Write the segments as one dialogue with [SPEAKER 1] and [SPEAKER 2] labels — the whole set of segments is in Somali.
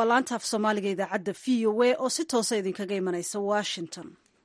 [SPEAKER 1] waa laanta af soomaaliga idaacadda v o a oo si toosa idinkaga imanaysa washington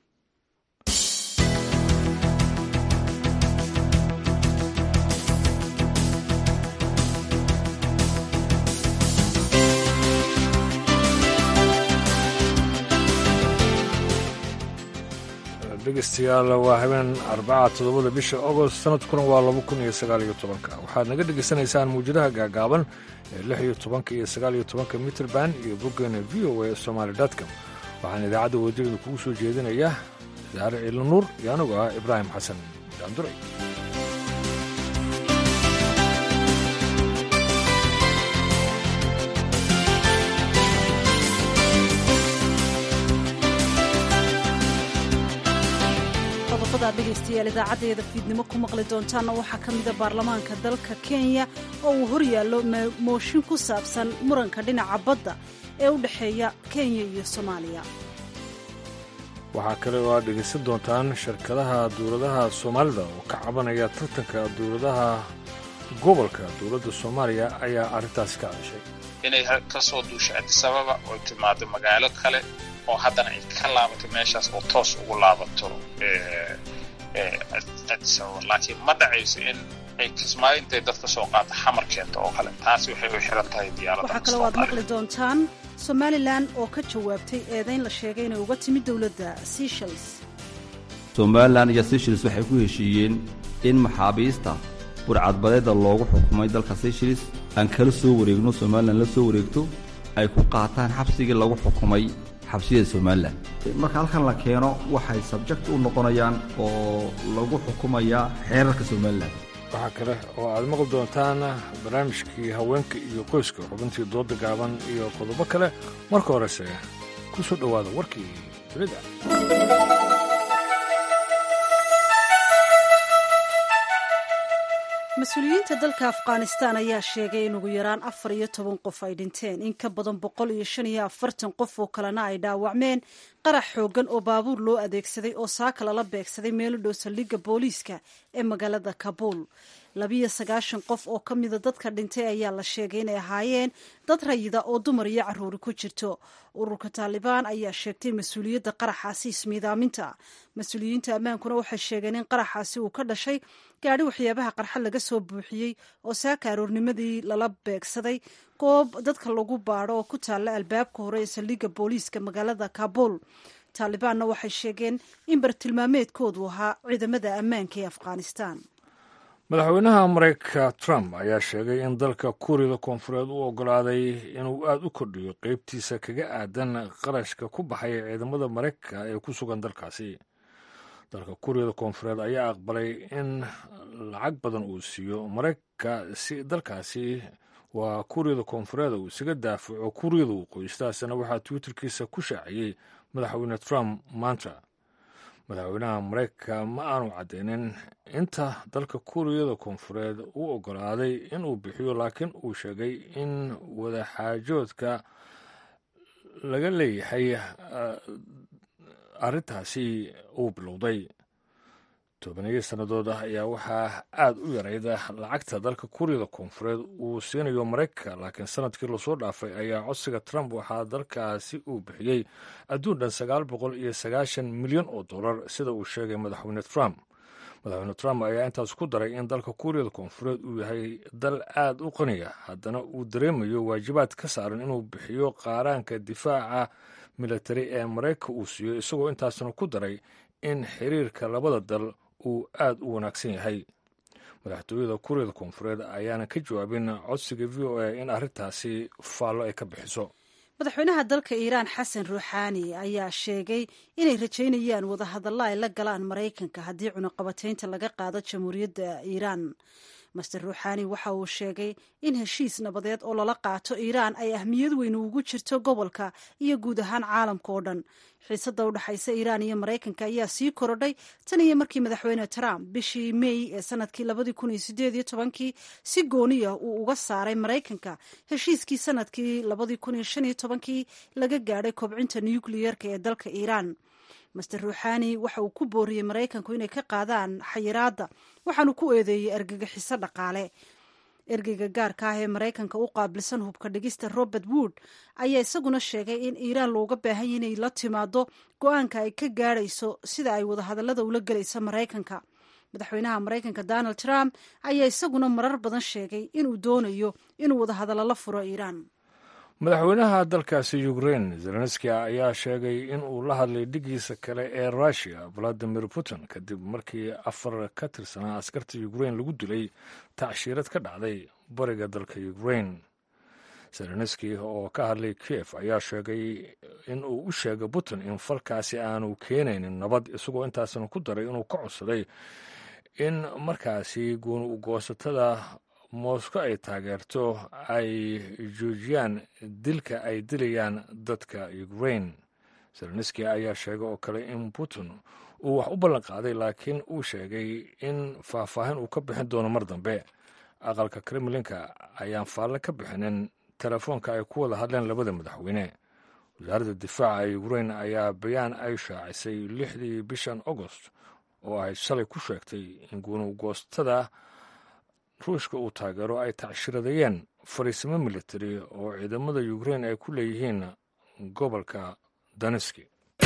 [SPEAKER 2] dhegeystayaal waa habeen arbaca toddobada bisha agost sanadkuna waa laba kun iyo sagaal iyo tobanka waxaad naga dhegaysanaysaan muwjadaha gaagaaban ee lix iyo tobanka iyo sagaal iyo tobanka mitrband iyo boggeena v o a somaali dotcom waxaan idaacadda wadajirda kugu soo jeedinaya saare ciilo nuur iyo anugu ah ibraahim xasan daanduray
[SPEAKER 1] dhegeystayaal idaacaddeeda fiidnimo ku maqli doontaanna waxaa ka mida baarlamaanka dalka kenya oo uu horyaallo mooshin ku saabsan muranka dhinaca badda ee u dhexeeya kenya iyo soomaaliya
[SPEAKER 2] waxaa kale oo aad dhegaysan doontaan shirkadaha dowladaha soomaalida oo ka cabanaya tartanka dowladaha gobolka dowladda soomaaliya ayaa arrintaasi ka hadashay
[SPEAKER 3] inay ka soo duusho adisababa oo timaado magaalo kale oo haddana ay ka laabato meeshaas oo toos ugu laabato adisababa laakiin ma dhacayso in ay kismaayo intay dad ka soo qaata xamar keento oo kale taasi waxay u xiran tahay diyaaradda
[SPEAKER 1] waxaa kaloo aad maqli doontaan somalilan oo ka jawaabtay eedayn la sheegay inay uga timid dowladda seshels
[SPEAKER 4] somalilan iyo seshels waxay ku heshiiyeen in maxaabiista burcadbadeeda loogu xukumay dalka seshels aan kala soo wareegno somalilan la soo wareegto ay ku qaataan xabsigii lagu xukumay xabsiyada somalilan marka halkan la keeno waxay sabject u noqonayaan oo lagu xukumayaa xeerarka somalilan
[SPEAKER 2] waxaa kale oo aad maqli doontaan barnaamijkii haweenka iyo qoyska xubintii dooda gaaban iyo qodobo kale marka horese ku soo dhowaada warkii dunida
[SPEAKER 1] mas-uuliyiinta dalka afghanistan ayaa sheegay in ugu yaraan afar iyo toban qof ay dhinteen in ka badan boqol iyo shan iyo afartan qof oo kalena ay dhaawacmeen qarax xoogan oo baabuur loo adeegsaday oo saaka lala beegsaday meelo dhow saldhigga booliiska ee magaalada kabuul labiyo sagaashan qof oo ka mida dadka dhintay ayaa la sheegay inay ahaayeen dad rayida oo dumar iyo caruuri ku jirto ururka taalibaan ayaa sheegtay mas-uuliyadda qaraxaasi ismiidaaminta mas-uuliyiinta ammaankuna waxay sheegeen in qaraxaasi uu ka dhashay gaadhi waxyaabaha qarxa laga soo buuxiyey oo saaka aroornimadii lala beegsaday goob dadka lagu baadho oo ku taalla albaabka hore ee saldhigga booliiska magaalada kabuul taalibaanna waxay sheegeen in bartilmaameedkoodu ahaa ciidamada ammaanka ee afghanistan
[SPEAKER 2] madaxweynaha mareykanka trump ayaa sheegay in dalka kuuriyada koonfureed u oggolaaday inuu aada u kordhiyo qeybtiisa kaga aadan qarashka ku baxaya ciidamada mareykanka ee ku sugan dalkaasi dalka kuuriyada koonfureed ayaa aqbalay in lacag badan uu siiyo mareykanka si dalkaasi waa kuuriyada koonfureed uu isaga daafaco kuuriyada waqooyi sidaasna waxaa twitterkiisa ku shaaciyey madaxweyne trump maanta madaxweynaha mareykanka ma aanu caddeynin inta dalka kuuriyada koonfureed u oggolaaday inuu bixiyo laakiin uu sheegay in wadaxaajoodka laga leeyahay arrintaasi uu bilowday tobaneeyo sannadood ah ayaa waxaa aad u yarayda lacagta dalka kuuriyada koonfureed uu siinayo maraykanka laakiin sanadkii lasoo dhaafay ayaa codsiga trump waxaa dalkaasi uu bixiyey adduun dhan sagaal boqol iyo sagaashan milyan oo dollar sida uu sheegay madaxweyne trump madaxweyne trump ayaa intaas ku daray in dalka kuuriyada koonfureed uu yahay dal aad u qaniya haddana uu dareemayo waajibaad ka saaran inuu bixiyo qaaraanka difaaca militari ee maraykanka uu siiyo isagoo intaasna ku daray in xiriirka labada dal uu aad u wanaagsan yahay madaxtooyada kuuriyada koonfureed ayaana ka jawaabin codsiga v o a in arrintaasi faallo ay ka bixiso
[SPEAKER 1] madaxweynaha dalka iiraan xasan ruuxaani ayaa sheegay inay rajaynayaan wadahadalla ay la galaan maraykanka haddii cunaqabataynta laga qaado jamhuuriyadda iiraan master ruuxaani waxa uu sheegay in heshiis nabadeed oo lala qaato iiraan ay ahmiyad weyn ugu jirto gobolka iyo guud ahaan caalamka oo dhan xiisadda u dhexaysa iiraan iyo maraykanka ayaa sii korodhay tan iyo markii madaxweyne trump bishii mey ee sanadkii labadii kun iyo sideed iyo tobankii si gooniya uu uga saaray maraykanka heshiiskii sanadkii labadii kun iyo shan iyo tobankii laga gaadhay kobcinta nukliyerka ee dalka iiraan master ruuxaani waxa uu ku booriyey maraykanku inay ka qaadaan xayiraadda waxaanu ku eedeeyey argagixiso dhaqaale ergeyga gaarka ah ee maraykanka u qaabilsan hubka dhigista robert wood ayaa isaguna sheegay in iiraan looga baahan inay la timaado go-aanka ay ka gaadhayso sida ay wadahadallada ula gelaysa maraykanka madaxweynaha maraykanka donald trump ayaa isaguna marar badan sheegay inuu doonayo inuu wadahadallo la furo iiraan
[SPEAKER 2] madaxweynaha dalkaasi ukrein zelenski ayaa sheegay in uu la hadlay dhigiisa kale ee russiya valadimir putin kadib markii afar ka tirsanaa askarta ukrein lagu dilay tacshiirad ka dhacday bariga dalka ukrein zelenski oo ka hadlay kiev ayaa sheegay in uu u sheegay putin in falkaasi aanu keenaynin nabad isagoo intaasna ku daray inuu ka codsaday in markaasi guuni ugoosatada moscow ay taageerto ay joojiyaan dilka ay dilayaan dadka ukrain zelenski ayaa sheegay oo kale in putin uu wax u ballan qaaday laakiin uu sheegay in faahfaahin uu ka bixin doono mar dambe aqalka kremlinka ayaan faalle ka bixinin telefoonka ay ku wada hadleen labada madaxweyne wasaaradda difaaca ee ukrain ayaa bayaan ay shaacisay lixdii bishan agost oo ay shalay ku sheegtay in guunugoostada ruushka uu taageero ay tacshiradayeen fariisimo militari oo ciidamada ukrein ay ku leeyihiin gobolka daneski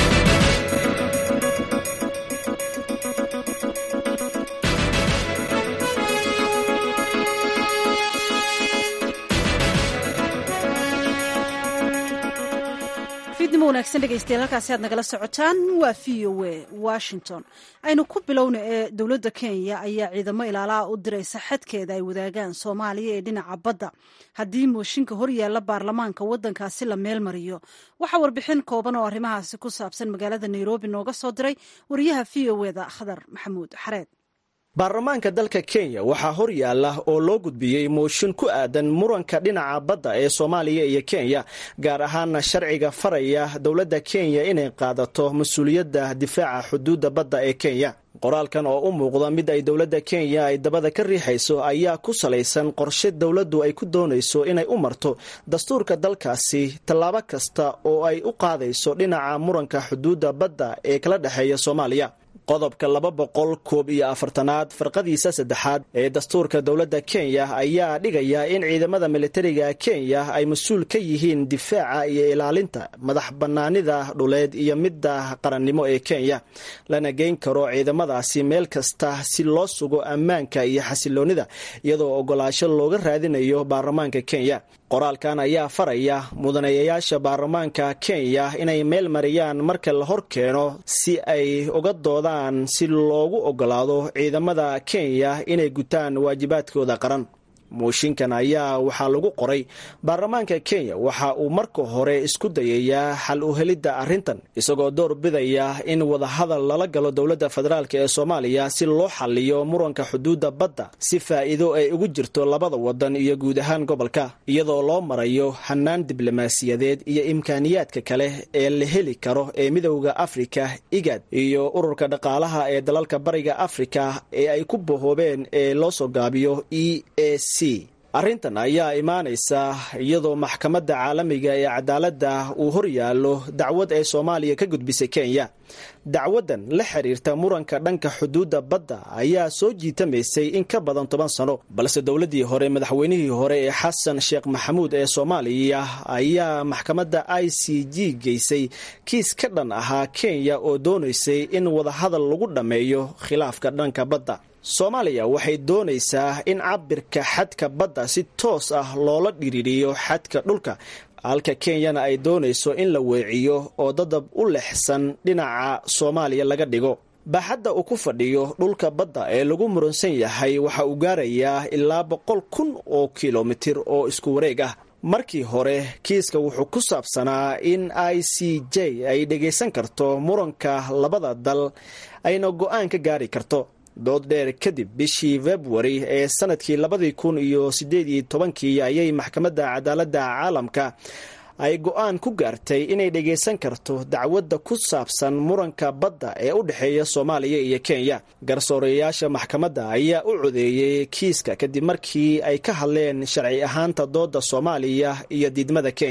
[SPEAKER 1] fiidnimo wanaagsan dhegeystayaal halkaasi aad nagala socotaan waa v o a washington aynu ku bilowna ee dowladda kenya ayaa ciidamo ilaalaha u diraysa xadkeeda ay wadaagaan soomaaliya ee dhinaca badda haddii mooshinka horyaalla baarlamaanka waddankaasi la meel mariyo waxaa warbixin kooban oo arrimahaasi ku saabsan magaalada nairobi nooga soo diray wariyaha v o eda khadar maxamuud xareed
[SPEAKER 5] baarlamaanka dalka kenya waxaa hor yaalla oo loo gudbiyey mooshin ku aadan muranka dhinaca badda ee soomaaliya iyo kenya gaar ahaana sharciga faraya dowladda kenya inay qaadato mas-uuliyadda difaaca xuduudda badda ee kenya qoraalkan oo u muuqda mid ay dowladda kenya ay dabada ka riixayso ayaa ku salaysan qorshe dowladdu ay ku doonayso inay u marto dastuurka dalkaasi tallaabo kasta oo ay u qaadayso dhinaca muranka xuduudda badda ee kala dhexeeya soomaaliya qodobka laba boqol koob iyo afartanaad farqadiisa saddexaad ee dastuurka dowladda kenya ayaa dhigaya in ciidamada militariga kenya ay mas-uul ka yihiin difaaca iyo ilaalinta madax bannaanida dhuleed iyo midda qarannimo ee kenya lana geyn karo ciidamadaasi meel kasta si loo sugo ammaanka iyo xasiloonnida iyadoo ogolaasho looga raadinayo baarlamaanka kenya qoraalkan ayaa faraya mudanayayaasha baarlamaanka kenya inay meel mariyaan marka la hor keeno si ay uga doodaan si loogu ogolaado ciidamada kenya inay gutaan waajibaadkooda qaran mooshinkan ayaa waxaa lagu qoray baarlamaanka kenya waxa uu marka hore isku dayayaa xal u helidda arrintan isagoo door bidaya in wadahadal lala galo dowladda federaalk ee soomaaliya si loo xaliyo muranka xuduudda badda si faa'iido ay ugu jirto labada wadan iyo guud ahaan gobolka iyadoo loo marayo hanaan diblomaasiyadeed iyo imkaaniyaadka kale ee la heli karo ee midowda afrika igad iyo ururka dhaqaalaha ee dalalka bariga afrika ee ay ku bahoobeen ee loo soo gaabiyo e a arrintan ayaa imaanaysa iyadoo maxkamadda caalamiga ee cadaaladda uu hor yaallo dacwad ay soomaaliya ka gudbisay kenya dacwaddan la xiriirta muranka dhanka xuduudda badda ayaa soo jiitamaysay in ka badan toban sano balse dowladdii hore madaxweynihii hore ee xasan sheekh maxamuud ee soomaaliya ayaa maxkamadda i c g geysay kiis ka dhan ahaa kenya oo doonaysay in wadahadal lagu dhammeeyo khilaafka dhanka badda soomaaliya waxay doonaysaa in cabirka xadka badda si toos ah loola dhiriiriyo xadka dhulka halka kenyana ay doonayso in la weeciyo oo dadab u lexsan dhinaca soomaaliya laga dhigo baaxadda uu ku fadhiyo dhulka badda ee lagu muransan yahay waxa uu gaarayaa ilaa boqol kun oo kilomitir oo isku wareeg ah markii hore kiiska wuxuu ku saabsanaa in i c j ay dhagaysan karto muranka labada dal ayna go-aan ka gaari karto dood dheer kadib bishii februari ee sanadkii labadii kun iyo sideed iyo tobankii ayay maxkamadda cadaaladda caalamka ay go-aan ku gaartay inay dhagaysan karto dacwadda ku saabsan muranka badda ee u dhexeeya soomaaliya iyo kenya garsooreyaasha maxkamadda ayaa u codeeyey kiiska kadib markii ay ka hadleen sharci ahaanta dooda soomaaliya iyo diidmada kenya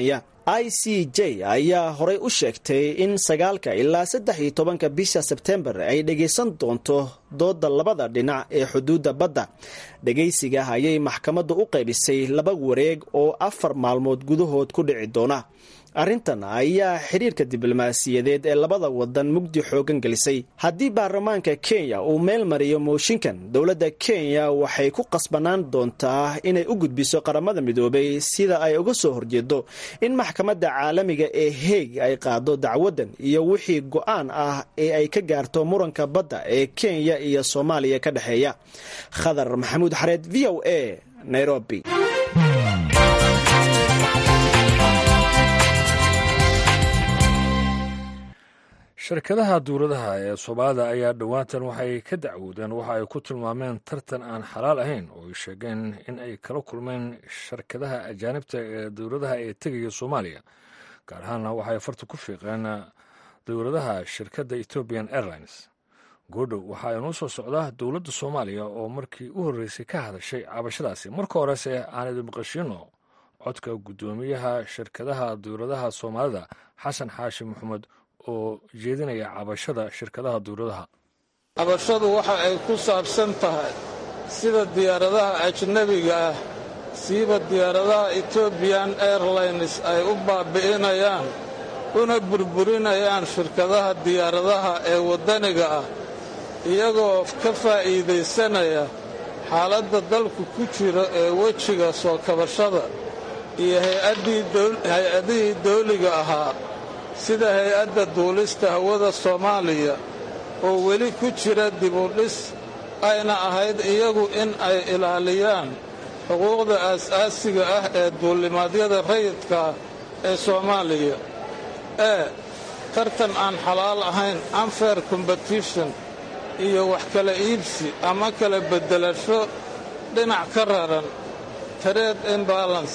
[SPEAKER 5] i c j ayaa horey u sheegtay in sagaalka ilaa saddex iyo tobanka bisha sebtembar ay dhagaysan doonto dooda labada dhinac ee xuduudda badda dhagaysiga ayay maxkamaddu u qaybisay laba wareeg oo afar maalmood gudahood ku dhici doona arrintan ayaa xidhiirka diblomaasiyadeed ee labada wadan mugdi xoogan gelisay haddii baarlamaanka kenya uu meel mariyo mooshinkan dowladda kenya waxay ku qasbanaan doontaa inay u gudbiso qaramada midoobay sida ay uga soo horjeedo in maxkamadda caalamiga ee heeg ay qaado dacwadan iyo wixii go-aan ah ee ay ka gaarto muranka badda ee kenya iyo soomaaliya ka dhexeeya khadar maxamuud xareed v o a nairobi
[SPEAKER 2] shirkadaha duuradaha ee soomaalida ayaa dhowaantan waxay ka dacwoodeen waxa ay ku tilmaameen tartan aan xalaal ahayn oo ay sheegeen in ay kala kulmeen shirkadaha ajaanibta ee dowladaha ee tegaya soomaaliya gaar ahaanna waxay farta ku fiiqeen dowladaha shirkadda ethiopian airlines goodhow waxaa inuu soo socdaa dowladda soomaaliya oo markii u horreysay ka hadashay cabashadaasi marka horese aan idin maqashino codka guddoomiyaha shirkadaha dowladaha soomaalida xasan xaashi maxamed oo jeedinaya cabashada shirkadaha dowladaha
[SPEAKER 6] cabashadu waxa ay ku saabsan tahay sida diyaaradaha ajnebiga ah siiba diyaaradaha etobian airlines ay u baabi'inayaan una burburinayaan shirkadaha diyaaradaha ee waddaniga ah iyagoo ka faa'iidaysanaya xaaladda dalku ku jiro ee wejiga soo kabashada iyo hay-adihii dawliga ahaa sida hay-adda duulista hawada soomaaliya oo weli ku jira dibudhis ayna ahayd iyagu in ay ilaaliyaan xuquuqda aas-aasiga ah ee duulimaadyada rayidkaa ee soomaaliya ee tartan aan xalaal ahayn unfair competition iyo wax kala iibsi ama kala beddelasho dhinac ka raran trade imbalance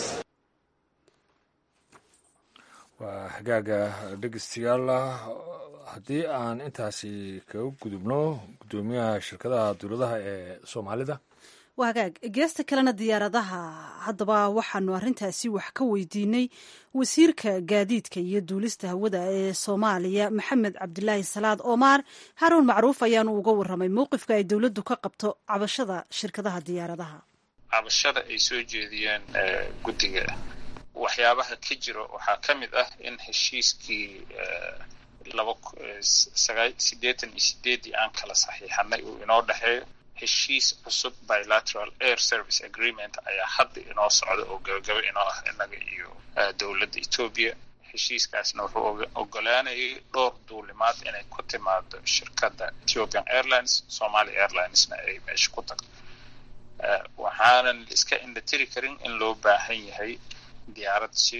[SPEAKER 2] waa hagaaga dhegeystayaal haddii aan intaasi kaga gudubno guddoomiyaha shirkadaha dowladaha ee soomaalida
[SPEAKER 1] waa hagaag geesta kalena diyaaradaha haddaba waxaanu arrintaasi wax ka weydiinay wasiirka gaadiidka iyo duulista hawada ee soomaaliya maxamed cabdilaahi salaad omaar haruun macruuf ayaanu uga warramay mowqifka ay dowladdu ka qabto cabashada shirkadaha diyaaradaha
[SPEAKER 3] cabashada ay soo jeediyeen guddiga waxyaabaha ka jiro waxaa ka mid ah in heshiiskii laba siddeetan iyo sideeddii aan kala saxiixanay uu inoo dhexeeyo heshiis cusub bilateral air service agreement ayaa hadda inoo socda oo gabagaba inoo ah innaga iyo dowladda etoobiya heshiiskaasna wuxuu ogolaanayay dhowr duulimaad inay ku timaado shirkadda ethiopian airlines somali airlinesna ay meesha ku tagto waxaanan iska indhatiri karin in loo baahan yahay diyaarad si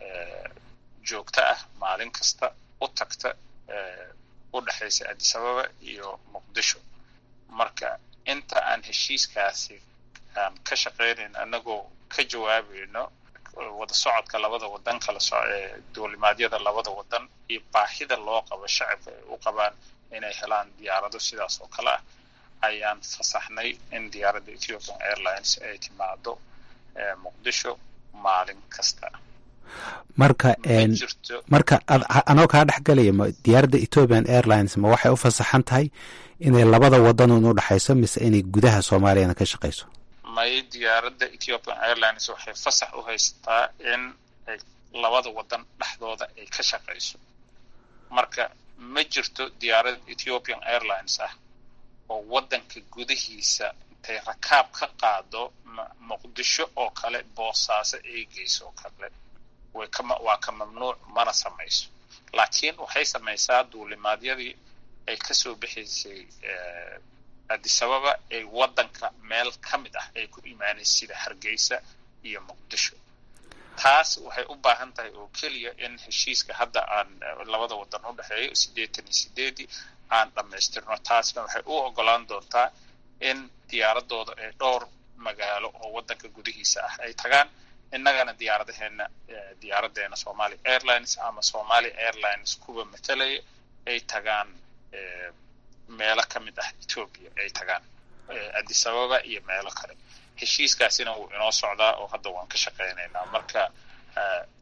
[SPEAKER 3] joogto ah maalin kasta u tagta u dhexaysa addisababa iyo muqdisho marka inta aan heshiiskaasi aan ka shaqaynayn annagoo ka jawaabayno wada socodka labada wadan kala so duulimaadyada labada wadan iyo baahida loo qabo shacabka ay u qabaan inay helaan diyaarado sidaas oo kale ah ayaan fasaxnay in diyaaradda ethiopian airlines ay timaado muqdisho maalin kasta
[SPEAKER 7] marka marka anoo kaa dhex galaya ma diyaaradda ethiopian airlines ma waxay u fasaxan tahay inay labada wadan un u dhexayso mise inay gudaha soomaaliyana ka shaqayso
[SPEAKER 3] may diyaaradda ethiopian airlines waxay fasax u haysataa in ay labada wadan dhexdooda ay ka shaqayso marka ma jirto diyaarad ethiopian airlines ah oo waddanka gudihiisa intay rakaab ka qaado muqdisho oo kale boosaaso ay geyso oo kale waa ka mamnuuc mana samayso laakiin waxay samaysaa duulimaadyadii ay kasoo bixaysay addisababa ay waddanka meel ka mid ah ay ku imaanaysa sida hargeysa iyo muqdisho taas waxay u baahan tahay oo keliya in heshiiska hadda aan labada wadan u dhexeeyo siddeetan iyo sideedii aan dhammaystirno taasna waxay u ogolaan doontaa in diyaaradooda ay dhowr magaalo oo waddanka gudihiisa ah ay tagaan innagana diyaaradaheena diyaaradeena somali airlines ama somali airlines kuwa matalaya ay tagaan meelo ka mid ah ethoobia ay tagaan addisababa iyo meelo kale heshiiskaasina wuu inoo socdaa oo hadda waan ka shaqaynaynaa marka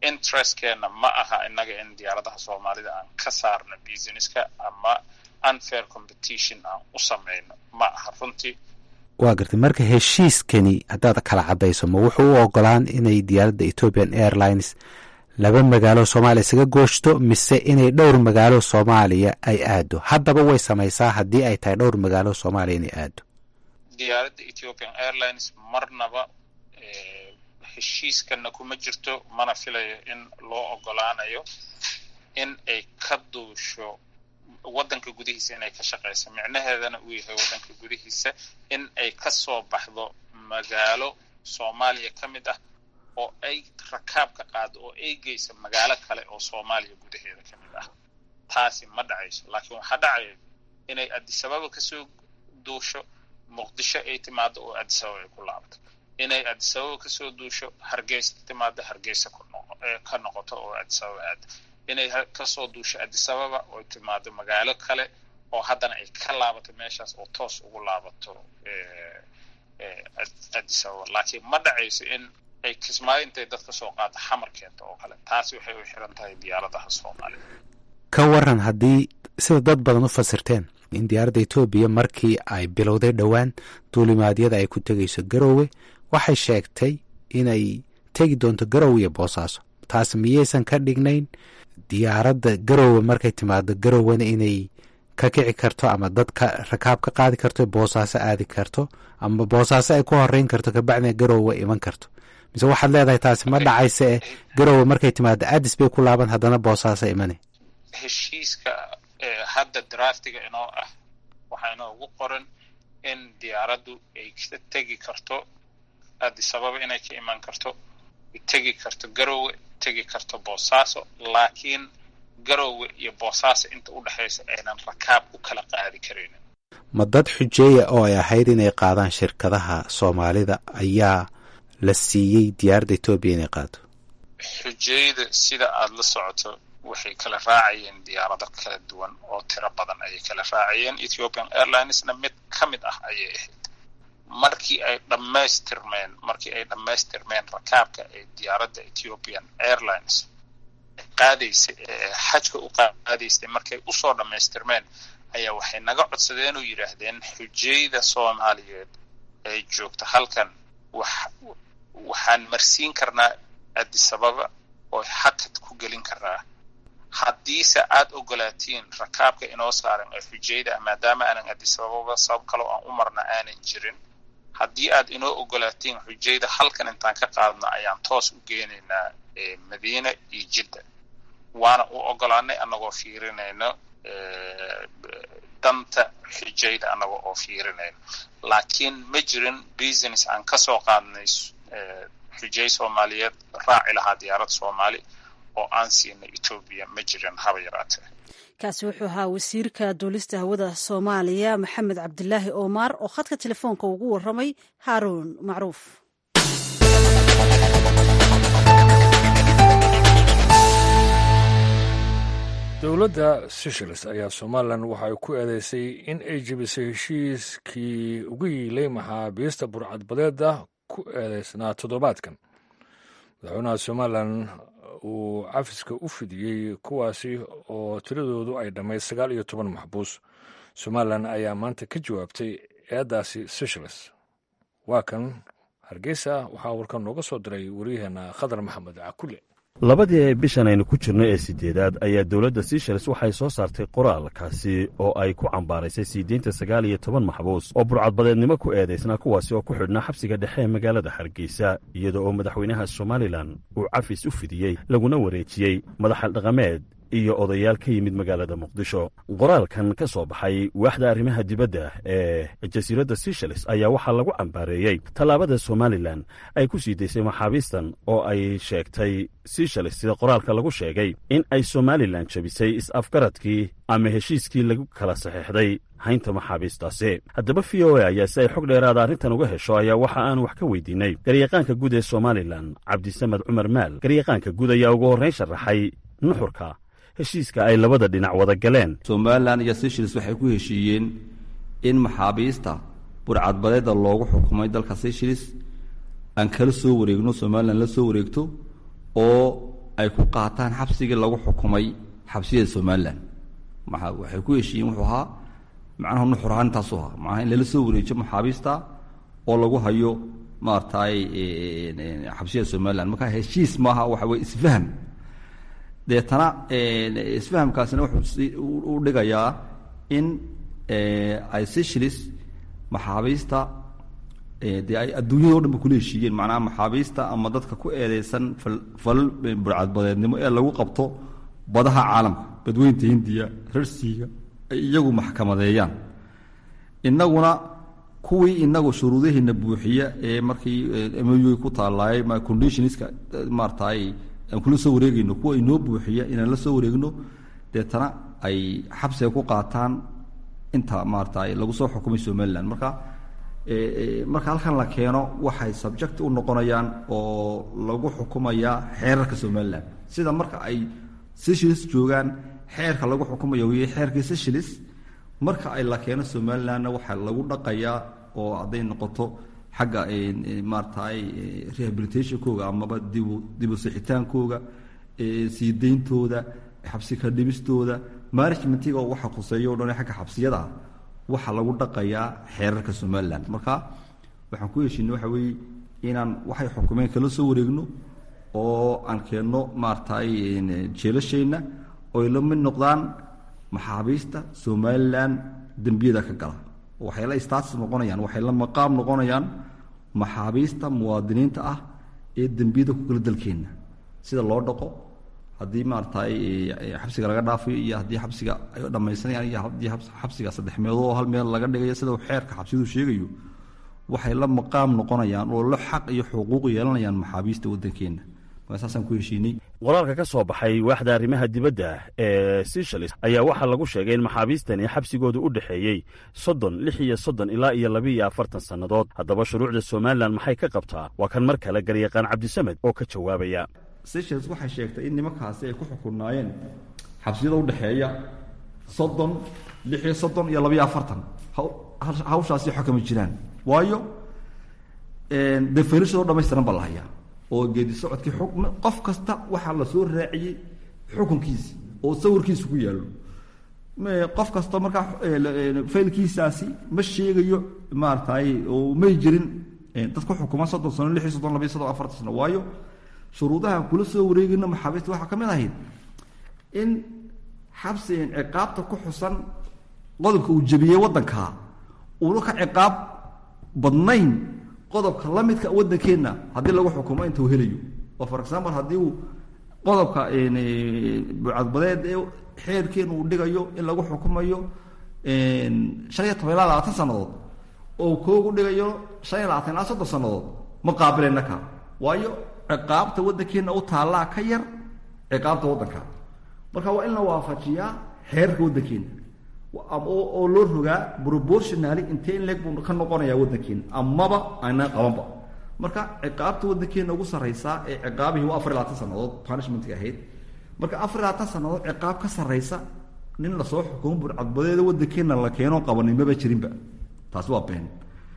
[SPEAKER 3] interestkeenna ma aha innaga in diyaaradaha soomaalida aan ka saarno businesska ama unfair competition aan u samayno ma aha runtii
[SPEAKER 7] waa gartay marka heshiiskani haddaad kala caddayso ma wuxuu u ogolaan inay diyaaradda ethiopian airlines laba magaalo soomaaliya isaga gooshto mise inay dhowr magaalo soomaaliya ay aado haddaba way samaysaa haddii ay tahay dhowr magaalo soomaaliya inay aado
[SPEAKER 3] diyaaradda ethiopian airlines marnaba heshiiskana kuma jirto mana filayo in loo ogolaanayo in ay ka duusho waddanka gudihiisa inay ka shaqayso micnaheedana uu yahay waddanka gudihiisa in ay ka soo baxdo magaalo soomaaliya ka mid ah oo ay rakaab ka qaado oo ay geyso magaalo kale oo soomaaliya gudaheeda ka mid ah taasi ma dhacayso laakiin waxaa dhacaya inay adisababa kasoo duusho muqdisho ay timaado oo adisababa ay ku laabto inay adisababa kasoo duusho hargeysa timaado hargeysa ka noqoto oo adisababa aado inay kasoo duusho adisababa oo timaado magaalo kale oo haddana ay ka laabato meeshaas oo toos ugu laabato adisababa laakiin ma dhacayso in ay kismaayo intay dadka soo qaado xamar keento oo kale taasi waxay u xiran tahay diyaaradaha soomaaliya
[SPEAKER 7] ka waran haddii sida dad badan u fasirteen in diyaaradda etoobiya markii ay bilowday dhowaan duulimaadyada ay ku tegayso garoowe waxay sheegtay inay tegi doonto garoowe iyo boosaaso taas miyaysan ka dhignayn diyaaradda garoowe markay timaado garoowena inay ka kici karto ama dadka rakaab ka qaadi karto boosaaso aadi karto ama boosaaso ay ku horeyn karto kabacdina garoowe iman karto mise waxaad leedahay taasi ma dhacaysa e garoowe markay timaado adis bay ku laaban haddana boosaaso imane
[SPEAKER 3] heshiiska hadda draftiga inoo ah waxaa inoogu qoran in diyaaraddu ay ka tegi karto adisababa inay ka iman karto tegi karto garoowe tegi karto boosaaso laakiin garoowe iyo boosaaso inta u dhexaysa aynan rakaab u kala qaadi karaynin
[SPEAKER 7] ma dad xujeeya oo ay ahayd inay qaadaan shirkadaha soomaalida ayaa la siiyey diyaaradda etoobiya inay qaado
[SPEAKER 3] xujeeyada sida aada la socoto waxay kala raacayeen diyaarado kala duwan oo tiro badan ayay kala raacayeen ethiopian airlinesna mid ka mid ah ayay ahayd markii ay dhammaystirmeen markii ay dhammaystirmeen rakaabka ee diyaaradda ethiopian airlines qaadaysa xajka u qaadaysay markay usoo dhammaystirmeen ayaa waxay naga codsadeen oo yidhaahdeen xujayda soomaaliyeed ee joogta halkan wax waxaan marsiin karnaa adisababa oo xakad ku gelin karnaa haddiise aad ogolaatiin rakaabka inoo saaran ee xujayda ah maadaama aanan adisababa sabab kaloo aan u marna aanan jirin haddii aad inoo ogolaatiin xujayda halkan intaan ka qaadno ayaan toos u geenaynaa madiina iyo jidda waana u ogolaanay annagoo fiirinayno danta xujayda annaga oo fiirinayno laakiin ma jirin business aan ka soo qaadnay xujay soomaaliyeed raaci lahaa diyaarad soomaali oo aan siinay etoobiya ma jirin haba yaraatee
[SPEAKER 1] kaasi wuxuu ahaa wasiirka duulista hawada soomaaliya maxamed cabdilaahi oomar oo khadka telefoonka ugu waramay haaruun macruuf
[SPEAKER 2] dowladda seychelles ayaa somalilan waxa ay ku eedeysay in ay jebisay heshiiskii ugu yiilay maxaabiista burcadbadeeda ku eedeysnaa toddobaadkan madaxweynaha somalilan uu cafiska u fidiyey kuwaasi oo tiradoodu ay dhammayd sagaal iyo toban maxbuus somalilan ayaa maanta ka jawaabtay eeddaasi seychelles waa kan hargeysa waxaa warkan nooga soo diray waryaheena khadar maxamed cakule
[SPEAKER 8] labadii bishan aynu ku jirno ee siddeedaad ayaa dowladda seychelles waxay soo saartay qoraalkaasi oo ay ku cambaaraysay siideynta sagaal iyo toban maxbuus oo burcadbadeednimo ku eedaysnaa kuwaasi oo ku xidhnaa xabsiga dhexe ee magaalada hargeysa iyada oo madaxweynaha somalilan uu cafis u fidiyey laguna wareejiyey madaxal dhaqameed iyo odayaal ka yimid magaalada muqdisho qoraalkan ka soo baxay waaxda arrimaha dibadda ee jasiiradda seychelles ayaa waxaa lagu cambaareeyey tallaabada somalilan ay ku sii daysay maxaabiistan oo ay sheegtay seychelles sida qoraalka lagu sheegay in ay somalilan jebisay is-afgaradkii ama heshiiskii lagu kala saxeexday haynta maxaabiistaasi haddaba v o a ayaa si ay xog dheeraada arrintan uga hesho ayaa waxa aan wax ka weydiinay garyaqaanka guud ee somalilan cabdisamed cumar maal garyaqaanka guud ayaa ugu horrayn sharaxay nuxurka heshiiska ay labada dhinac wada galeen
[SPEAKER 4] somalilan iyo seychelles waxay ku heshiiyeen in maxaabiista burcadbadeeda loogu xukumay dalka seychelles aan kala soo wareegno somalilan la soo wareegto oo ay ku qaataan xabsigii lagu xukumay xabsiyada somalilan maa waxay ku heshiiyeen wuxuu ahaa macnaha nuxur ahaan intaasu ahaa macnaha in lala soo wareejiyo maxaabiista oo lagu hayo maaragtay xabsiyada somalilan marka heshiis maaha waxa weye isfaham deetana isfahamkaasina wuxuu u dhigayaa in ay seychelles maxaabiista dee ay adduunyada o dhan ba kula heshiiyeen macnaha maxaabiista ama dadka ku eedeysan falal burcadbadeednimo ee lagu qabto badaha caalamka badweynta hindiya rarsiiga ay iyagu maxkamadeeyaan innaguna kuwii inagu shuruudaheena buuxiya ee markii moy ku taalaay conditionska maaratay aan kula soo wareegayno kuwa inoo buuxiya inaan la soo wareegno deetana ay xabsiga ku qaataan inta maaratay lagu soo xukumay somalilan marka marka halkan la keeno waxay subject u noqonayaan oo lagu xukumayaa xeerarka somalilan sida marka ay seychelles joogaan xeerka lagu xukumaya weye xeerkii seychelles marka ay la keeno somalilandna waxaa lagu dhaqayaa oo hadday noqoto xagga maaratay rehabilitationkooga amaba dibu dibu sixitaankooga sii deyntooda xabsi ka dhimistooda managementiga oo waxa khuseeyo o dhan xagga xabsiyada ah waxaa lagu dhaqayaa xeerarka somalilan marka waxaan ku heshiinay waxa weeye inaan waxay xukumeen kala soo wareegno oo aan keenno maaratay jeelasheenna oy la mid noqdaan maxaabiista somalilan dembiyada ka gala waxay la status noqonayaan waxay la maqaam noqonayaan maxaabiista muwaadiniinta ah ee dembiyada ku gala dalkeenna sida loo dhaqo haddii maaratay xabsiga laga dhaafayo iyo haddii xabsiga ay dhamaysanayaan iyo haddii xabsiga saddex meelood oo hal meel laga dhigayo sida uu xeerka xabsiyadu sheegayo waxay la maqaam noqonayaan oo la xaq iyo xuquuq yeelanayaan maxaabiista waddankeenna saasaan ku heshiinay
[SPEAKER 8] wararka ka soo baxay waaxda arrimaha dibadda ee seychelles ayaa waxaa lagu sheegay in maxaabiistani xabsigooda u dhexeeyey soddon lix iyo soddon ilaa iyo labiiyo afartan sannadood haddaba shuruucda somalilan maxay ka qabtaa waa kan mar kale garyaqaan cabdisamed oo ka jawaabaya
[SPEAKER 4] seychelles waxay sheegtay in nimankaasi ay ku xukunaayeen xabsiyada udhexeeya soddon lix iyo soddon iyo labiyo afartan hawshaasi xukami jiraan waayo dee fayrishadoo dhamaystiran baa la hayaa oo geedi socodkii qof kasta waxaa la soo raaciyey xukunkiisi oo sawirkiisa ku yaallo qof kasta markaa faylkiisaasi ma sheegayo maaratay oo may jirin dad ku xukuma soddon sano lix iyo soddon labiyo soddon afartan sano waayo shuruudaha kula soo wareegayno maxaabiista waxaa ka mid ahayd in xabsi ciqaabta ku xusan qodobka uu jebiyey waddanka uuna ka ciqaab badnayn qodobka la midka waddankeenna haddii lagu xukumo inta uu helayo oo for example haddii uu qodobka bucadbadeed ee xeerkeena uu dhigayo in lagu xukumayo shan iyo toban ilaa labaatan sannadood oo koogu dhigayo shan iyo labaatan ilaa soddon sannadood ma qaabilayna ka waayo ciqaabta waddankeenna u taallaa ka yar ciqaabta waddanka marka waa in la waafajiyaa xeerka waddankeena oo loo rogaa proportionally intee in leeg buu ka noqonayaa waddankeena amaba aanaan qabanba marka ciqaabta waddankeena ugu sarraysaa ee ciqaabihii waa afar iyo labaatan sannadood punishmentka ahayd marka afar iyo labaatan sannadood ciqaab ka sarraysa nin lasoo xukumo burcadbadeeda waddankeena la keeno qabanin maba jirinba taasi waa been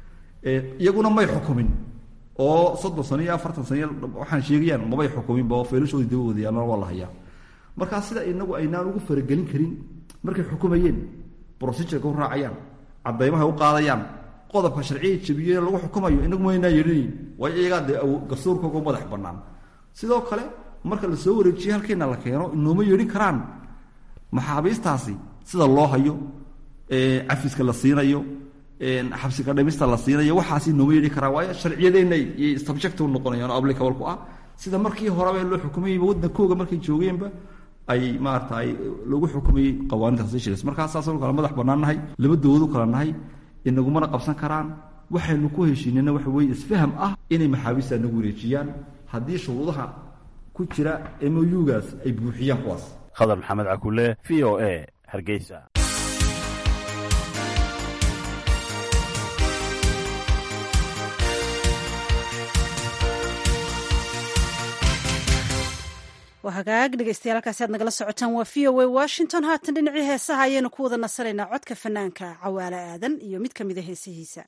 [SPEAKER 4] iyaguna may xukumin oo soddon sano iyo afartan sano waxaan sheegayaan mabay xukuminba oo feelashooda daba wadayaalna waa la hayaa markaa sida inagu aynaan ugu faragelin karin markay xukumayeen procedureka u raacayaan cadaymaha u qaadayaan qodobka sharciya jabiye lagu xukumayo inagu maynaa yeelinayn waayo iyagaa dee garsoorkooga madax bannaan sidoo kale marka la soo wareejiye halkeena la keeno inooma yeedhin karaan maxaabiistaasi sida loo hayo cafiska la siinayo xabsiga dhimista la siinayo waxaasi nooma yeedhi karaan waayo sharciyadeenna y subject u noqonayaan oo applicable ku ah sida markii horeba loo xukumayeyba waddankooga markay joogeenba ay maaratay lagu xukumayey qawaanida seychelles markaa saasanu kala madax bannaan nahay laba dowladu kala nahay inagumana qabsan karaan waxaynu ku heshiinayna waxa weeye isfaham ah inay maxaabiista nagu wareejiyaan haddii shuruudaha ku jira mougaas ay buuxiyaan kuwaas
[SPEAKER 8] khadar maxamed cakule v o a hargeysa
[SPEAKER 1] waa hagaag dhegeystayaal halkaasi aad nagala socotaan waa v o a washington haatan dhinacii heesaha ayaynu ku wada nasanaynaa codka fanaanka cawaale aadan iyo mid ka mida heesihiisa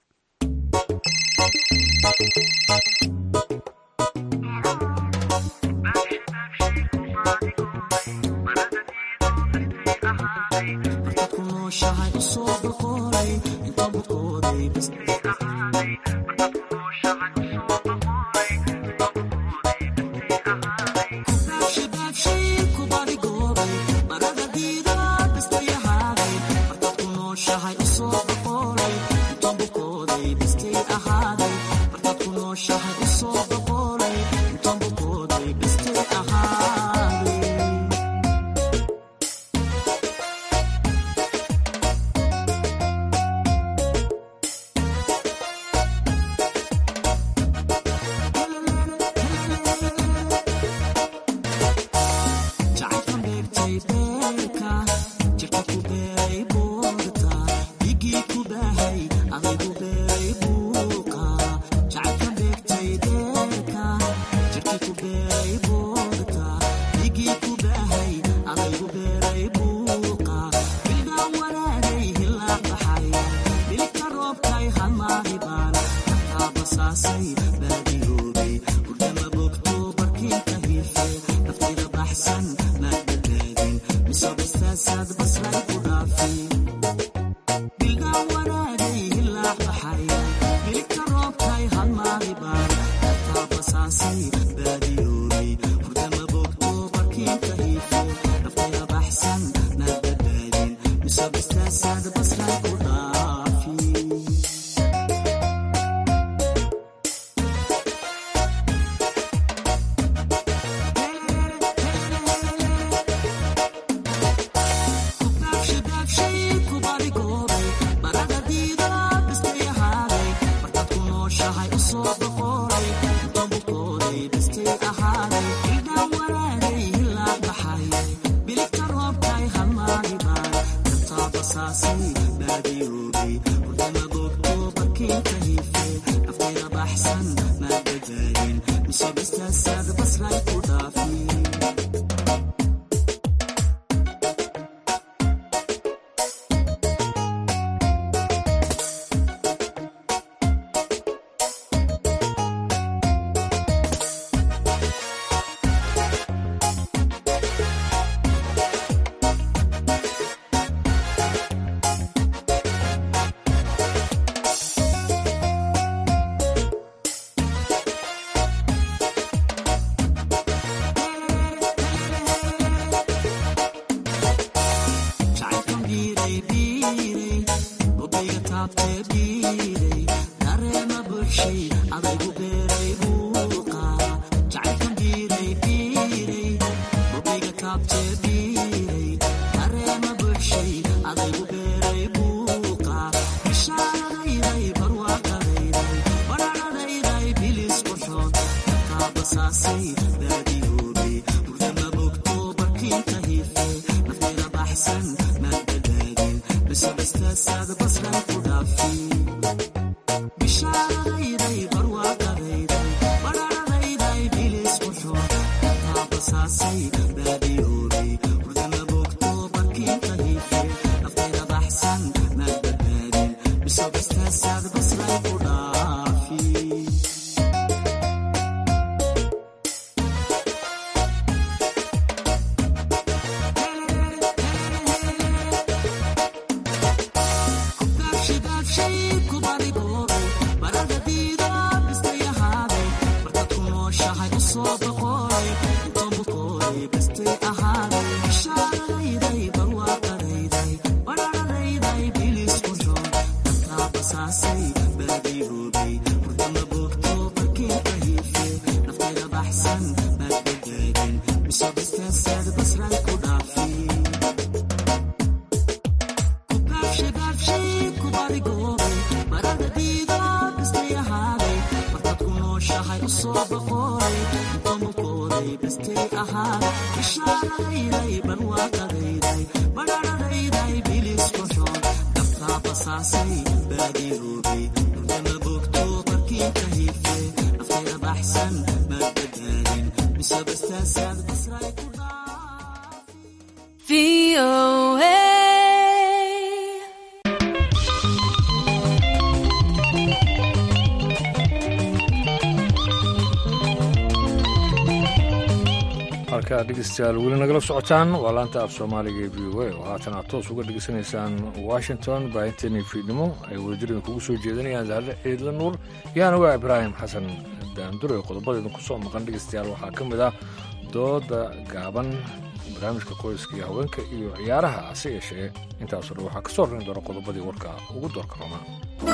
[SPEAKER 2] halka dhegeystayaal weli nagala socotaan waa laanta af soomaaliga ee v o a oo haatan aad toos uga dhegeysanaysaan washington baahinteennii fiidnimo ay wadajirida kugu soo jeedinayaan zahre ciidla nuur yaana waa ibraahim xasan daandure qodobadeedna ku soo maqan dhegeystayaal waxaa ka mid ah dooda gaaban barnaamijka qoyska iyo haweenka iyo ciyaaraha hase yeeshee intaasoo dhan waxaa ka soo rarin doona qodobadii warka ugu doorka romaa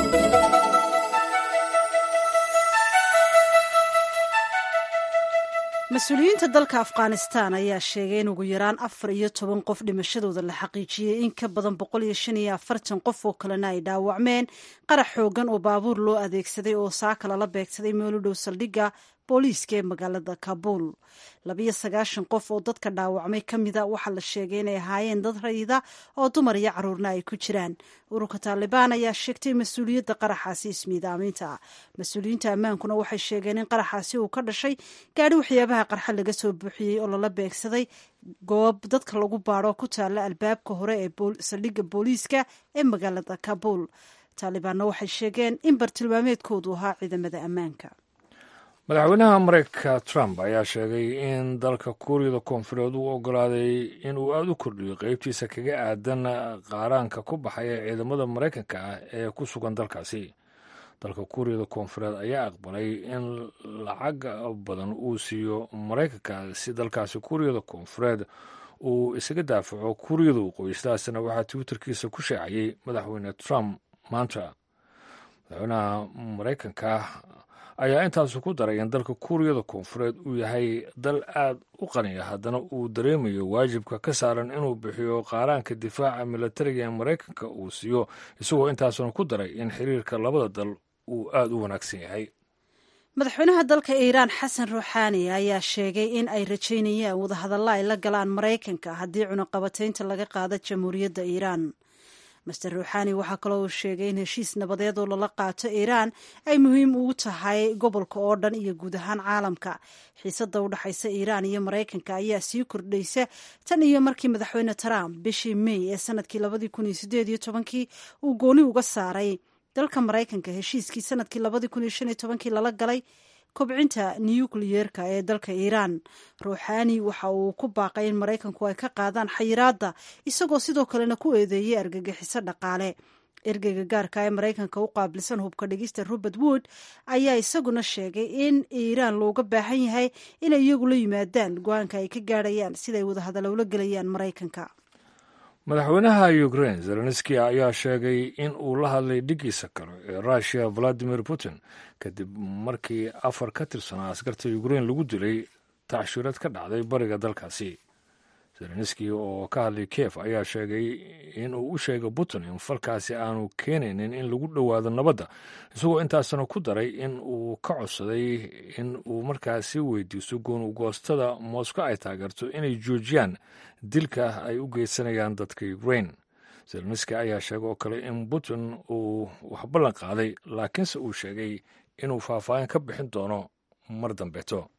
[SPEAKER 1] mas-uuliyiinta dalka afghanistan ayaa sheegay in ugu yaraan afar iyo toban qof dhimashadooda la xaqiijiyey in ka badan boqol iyo shan iyo afartan qof oo kalena ay dhaawacmeen qarax xoogan oo baabuur loo adeegsaday oo saaka lala beegsaday meel u dhow saldhigga booliiska ee magaalada kabuul labiyo sagaashan qof oo dadka dhaawacmay ka mida waxaa la sheegay inay ahaayeen dad rayida oo dumar iyo caruurna ay ku jiraan ururka taalibaan ayaa sheegtay mas-uuliyadda qaraxaasi ismiidaaminta mas-uuliyiinta ammaankuna waxay sheegeen in qaraxaasi uu ka dhashay gaadhi waxyaabaha qarxa laga soo buuxiyey oo lala beegsaday goob dadka lagu baadho ku taalla albaabka hore ee saldhigga booliiska ee magaalada kabuul taalibaanna waxay sheegeen in bartilmaameedkoodu ahaa ciidamada ammaanka
[SPEAKER 2] madaxweynaha mareykanka trump ayaa sheegay in dalka kuuriyada koonfureed uu ogolaaday inuu aada u kordhiyo qeybtiisa kaga aadan qaaraanka ku baxaya ciidamada maraykanka ah ee ku sugan dalkaasi dalka kuuriyada koonfureed ayaa aqbalay in lacag badan uu siiyo maraykanka si dalkaasi kuuriyada koonfureed uu isaga daafaco kuuriyada waqooyi sidaasna waxaa twitterkiisa ku sheecayay madaxweyne trump maanta madaxweynaha maraykanka ayaa intaasu ku daray in dalka kuuriyada koonfureed uu yahay dal aad u qaniya haddana uu dareemayo waajibka ka saaran inuu bixiyo qaaraanka difaaca milatariga ee maraykanka uu siiyo isagoo intaasuna ku daray in xiriirka labada dal uu aada u wanaagsan yahay
[SPEAKER 1] madaxweynaha dalka iiraan xasan ruuxaani ayaa sheegay in ay rajaynayaan wadahadalla ay la galaan maraykanka haddii cunaqabataynta laga qaado jamhuuriyadda iiraan master ruuxaani waxaa kaloo uu sheegay in heshiis nabadeed oo lala qaato iiraan ay muhiim ugu tahay gobolka oo dhan iyo guud ahaan caalamka xiisadda u dhexaysa iiraan iyo maraykanka ayaa sii kordhaysa tan iyo markii madaxweyne trump bishii may ee sanadkii labadii kun iyo sideed iyo tobankii uu gooni uga saaray dalka maraykanka heshiiskii sanadkii labadii kun iyo shan iyo tobankii lala galay kobcinta nukliyeerka ee dalka iiraan ruuxaani waxa uu ku baaqay in maraykanku ay ka qaadaan xayiraadda isagoo sidoo kalena ku eedeeyey argagixiso dhaqaale ergeyga gaarka ee maraykanka u qaabilsan hubka dhigista robert wood ayaa isaguna sheegay in iiraan looga baahan yahay inay iyagu la yimaadaan go-aanka ay ka gaadhayaan siday wadahadallo ula gelayaan maraykanka
[SPEAKER 2] madaxweynaha ukrain zelenski ayaa sheegay in uu la hadlay dhigiisa kale ee russiya valadimir putin kadib markii afar ka tirsanaa askarta ukrain lagu dilay tacshiirad ka dhacday bariga dalkaasi zelenski oo ka hadlay kiev ayaa sheegay in uu u sheegay putin in falkaasi aanu keenaynin in lagu dhowaado nabadda isagoo intaasna ku daray in uu ka codsaday in uu markaasi weydiisto goonugoostada moscow ay taageerto inay joojiyaan dilka ay u geysanayaan dadka ukrain zelenski ayaa sheegay oo kale in putin uu wax ballan qaaday laakiinse uu sheegay inuu faahfaahin ka bixin doono mar dambeeto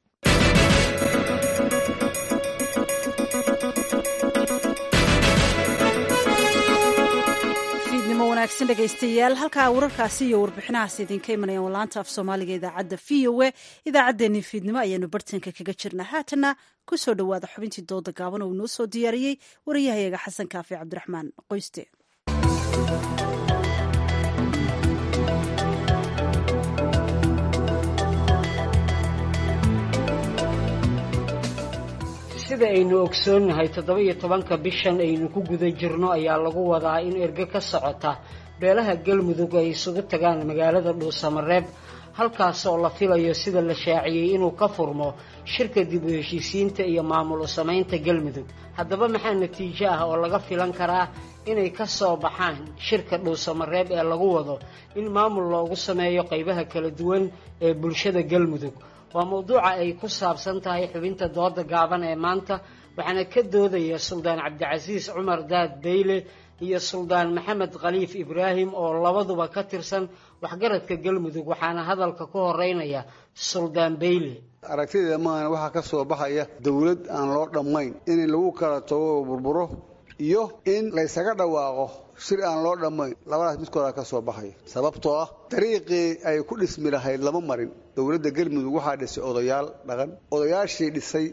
[SPEAKER 1] wanaagsan dhegaystayaal halkaa wararkaasi iyo warbixinahaas idinka imanayaan walaanta af soomaaliga idaacadda v o a idaacaddeenii fiidnimo ayaanu bartanka kaga jirnaa haatanna ku soo dhowaada xubintii dooda gaaban oo inoo soo diyaariyey wariyahayaga xasan kaafi cabdiraxmaan qoyste
[SPEAKER 9] sida aynu ogsoonnahay toddoba-iyo tobanka bishan aynu ku guda jirno ayaa lagu wadaa in erge ka socota beelaha galmudug ay isugu tagaan magaalada dhuusamareeb halkaas oo la filayo sida la shaaciyey inuu ka furmo shirka dib u heshiisiinta iyo maamul u samaynta galmudug haddaba maxaa natiijo ah oo laga filan karaa inay ka soo baxaan shirka dhuusamareeb ee lagu wado in maamul loogu sameeyo qaybaha kala duwan ee bulshada galmudug waa mawduuca ay ku saabsan tahay xubinta dooda gaaban ee maanta waxaana ka doodaya suldaan cabdicasiis cumar daad beyle iyo suldaan maxamed khaliif ibraahim oo labaduba ka tirsan waxgaradka galmudug waxaana hadalka ku horeynaya suldaan beyle
[SPEAKER 10] aragtideeda maahana waxaa ka soo baxaya dowlad aan loo dhammayn in lagu kala tago oo burburo iyo in laysaga dhawaaqo shir aan loo dhammayn labadaas midkooda ka soo baxaya sababtoo ah dariiqii ay ku dhismi lahayd lama marin dowladda galmudug waxaa dhisay odayaal dhaqan odayaashii dhisay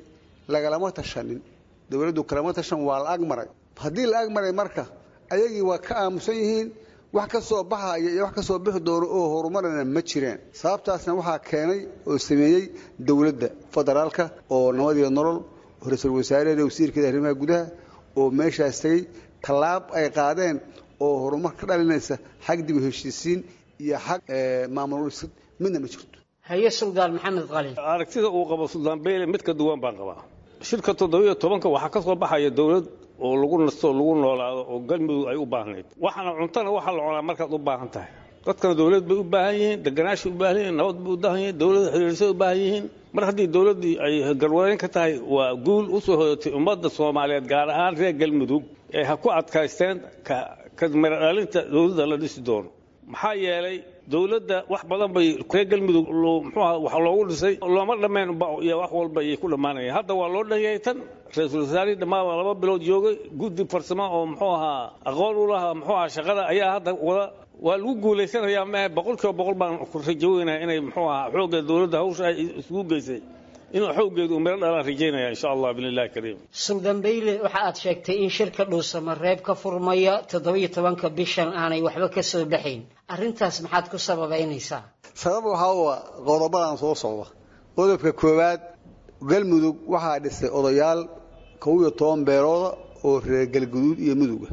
[SPEAKER 10] lagalama tashanin dowladdu kalama tashan waa la agmaray haddii la agmaray marka ayagii waa ka aamusan yihiin wax ka soo baxaya iyo wax ka soo bixi doono oo horumarana ma jireen sababtaasna waxaa keenay oo sameeyey dowladda federaalka oo nabadiyo nolol ra-iisul wasaaraheeda wasiirkeeda arrimaha gudaha oo meeshaas tegey tallaab ay qaadeen oo horumar ka dhalinaysa xag dib u heshiisiin iyo xag maamul dhisid midna ma jirto
[SPEAKER 9] haye suldaan maxamed qalin
[SPEAKER 6] aragtida uu qabo suldaan beyle mid ka duwan baan qabaa shirka toddobiyo tobanka waxaa ka soo baxaya dowlad oo lagu nasto lagu noolaado oo galmudug ay u baahnayd waxaana cuntana waxaa la cunaa markaad u baahan tahay dadkana dowlad bay u baahan yihiin deganaashay u baahan yihiin nabad bay u baahan yihiin dowladda xiriirsay u baahan yihiin mar haddii dowladdii ay garwareyn ka tahay waa guul u soo hoyatay ummadda soomaaliyeed gaar ahaan reer galmudug ee ha ku adkaysteen ka miradhalinta dowladda la dhisi doono maxaa yeelay dowladda wax badan bay reer galmudug muxuuha wax loogu dhisay looma dhammayn iyo wax walba ayay ku dhammaanayeen hadda waa loo dhanyay tan ra-iisul wasaarihii dhammaan laba bilood joogay guddi farsamo oo muxuu ahaa aqoon u lahaa muxuu ahaa shaqada ayaa hadda wada waa lagu guulaysanayaa maahe boqol kiiba boqol baan rajaweynaha inay muxuu ahaa xoogga dowladda hawsha ay isugu geysay inuu xooggeedu uu miro dhalaan rajaynaya insha allah biillahi kariim
[SPEAKER 9] suldaan beyle waxa aad sheegtay in shirka dhuusamareeb ka furmaya toddobiyo tobanka bishan aanay waxba ka soo baxayn arrintaas maxaad ku sababaynaysaa
[SPEAKER 10] sabab waxaa u ah qodobadan soo socda qodobka koowaad galmudug waxaa dhisay odayaal kow iyo toban beelooda oo reer galguduud iyo muduga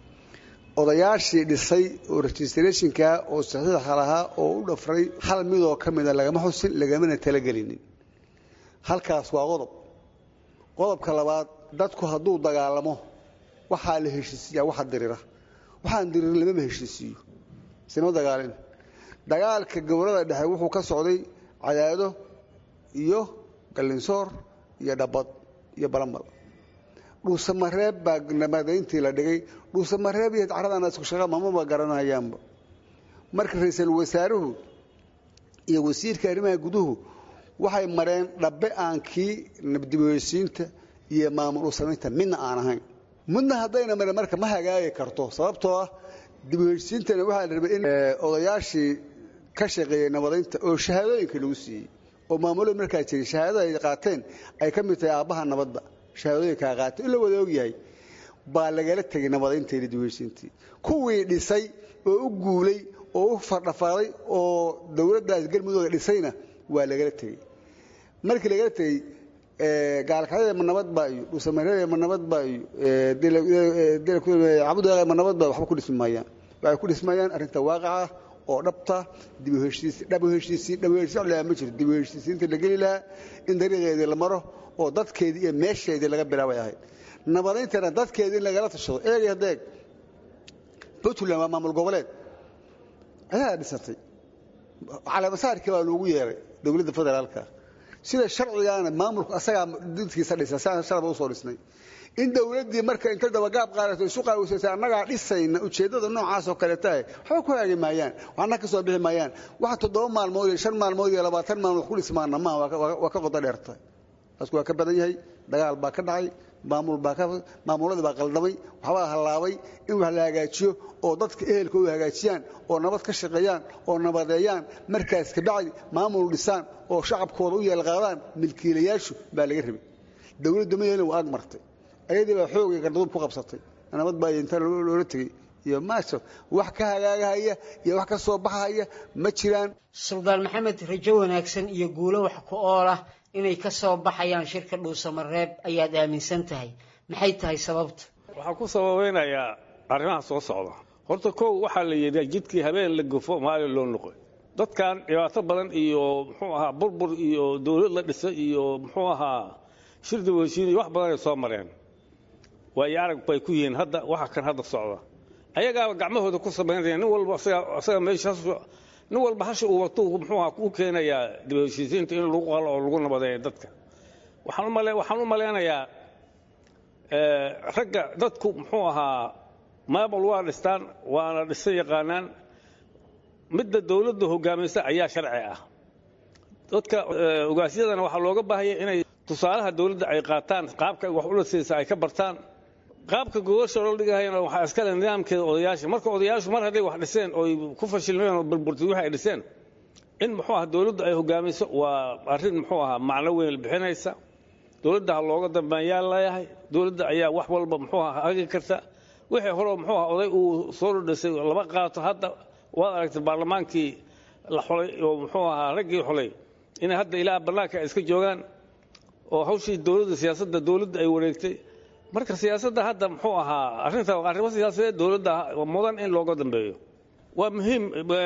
[SPEAKER 10] odayaashii dhisay oo registrationka oo saxiixa lahaa oo u dhafray hal midoo ka mida lagama xusin lagamana talagelinin halkaas waa qodob qodobka labaad dadku hadduu dagaalamo waxaa la heshiisiiyaa waxa dirira waxaan diririn lamama heshiisiiyo isma dagaalin dagaalka gobolada dhexe wuxuu ka socday cadaado iyo gallinsoor iyo dhabad iyo balambal dhuusamareeb baa nabadayntii la dhigay dhuusamareeb iyo carradana isku shaqa mamaba garanayaanba marka ra-iisul wasaaruhu iyo wasiirka arrimaha guduhu waxay mareen dhabbe aan kii dibheysiinta iyo maamul u samaynta midna aan ahayn midna haddayna mareen marka ma hagaagi karto sababtoo ah dibheysiintana waxaa la rabay in odayaashii ka shaqeeyey nabadaynta oo shahaadooyinka lagu siiyey oo maamulada markaa jiray shahaadada ay qaateen ay ka mid tahay aabbaha nabadda shahaadooyinkaa qaatay in la wada ogyahay baa lagala tegay nabadaynta iyo dibheysiintii kuwii dhisay oo u guulay oo u fardhafaaday oo dowladdaas galmudug dhisayna waa lagala tegey markii lagala tegey gaalkacyada ma nabad baa iyo dhuusamareeda ma nabad baa iyo cabudaaqa ma nabad baa waxba ku dhismi maayaan waxay ku dhismayaan arrinta waaqaca oo dhabta dib u heshiisiin dhab u heshiisiin dhab u heshiisiin laa ma jiro dib u heshiisiinta la geli lahaa in dariiqeedii la maro oo dadkeedii iyo meesheedii laga bilaabay ahayd nabadayntana dadkeedii in lagala tashado eegay haddeeg puntland waa maamul goboleed ayaa dhisatay caleemasaarkii baa loogu yeeray dowladda federaalka sida sharcigaana maamulku asagaa dadkiisa dhisa siaan shalaba usoo dhisnay in dowladdii marka inta dabagaab qaadato isu qaawisaysa annagaa dhisayna ujeeddada noocaasoo kale tahay waxba ku haagi maayaan waxna ka soo bixi maayaan waxa toddoba maalmood iyo shan maalmood iyo labaatan maalmood ku dhismaana maaha waa ka qodo dheerta taasku waa ka badan yahay dagaal baa ka dhacay maamul baa ka maamuladii baa qaldamay waxbaa hallaabay in wax la hagaajiyo oo dadka ehelkoodu hagaajiyaan oo nabad ka shaqeeyaan oo nabadeeyaan markaas kabacdi maamul dhisaan oo shacabkooda u yeelqaadaan milkiilayaashu baa laga rabay dowladda mayana waa ag martay ayadii baa xoogay gardaduub ku qabsatay nabad baa inta loola tegey iyo maaso wax ka hagaagahaya iyo wax ka soo baxahaya ma jiraan
[SPEAKER 9] suldaan maxamed rajo wanaagsan iyo guulo wax ku ool ah inay ka soo baxayaan shirka dhuusamareeb ayaad aaminsan tahay maxay tahay sababta
[SPEAKER 6] waxaan ku sababeynayaa arrimaha soo socda horta kow waxaa la yidhi jidkii habeen la gofo maalin loo noqoy dadkan dhibaato badan iyo muxuu ahaa burbur iyo dowlad la dhisay iyo muxuu ahaa shir dibheshiin iyo wax badan ay soo mareen waayo arag bay ku yihiin hadda waxa kan hadda socda ayagaaba gacmahooda ku samaynaya nin walba asaga meesha nin walba hasha uu wato muxuuha u keenayaa dib heshiisiinta in lagu qalo oo lagu nabadeeyo dadka waxaan u malaynayaa ragga dadku muxuu ahaa maamul waa dhistaan waana dhisan yaqaanaan midda dowladda hogaaminsa ayaa sharci ah dadka ogaasyadana waxaa looga baahaya inay tusaalaha dowladda ay qaataan qaabka wax ula siisa ay ka bartaan qaabka gogosha loo dhigahayana waxaa iskale nidaamkeeda odayaasha marka odayaashu mar hadday wax dhiseen ooy ku fashilmeen oo burburtay wixii ay dhiseen in muxuu aha dowladdu ay hogaamiso waa arrin muxuu ahaa macno weyn bixinaysa dowladda ha looga dambeeyaan leeyahay dowladda ayaa wax walba muxuu aha hagi karta wixii hore muxuu aha oday uu soo dhadhisay lama qaato hadda waad aragtay baarlamaankii la xulay oo muxuu ahaa raggii xulay inay hadda ilaa bannaanka ay iska joogaan oo hawshii dowladda siyaasadda dowladda ay wareegtay marka siyaasadda hadda muxuu ahaa arrinta arrimo siyaasadeed dowladda mudan in looga dambeeyo waa muhiim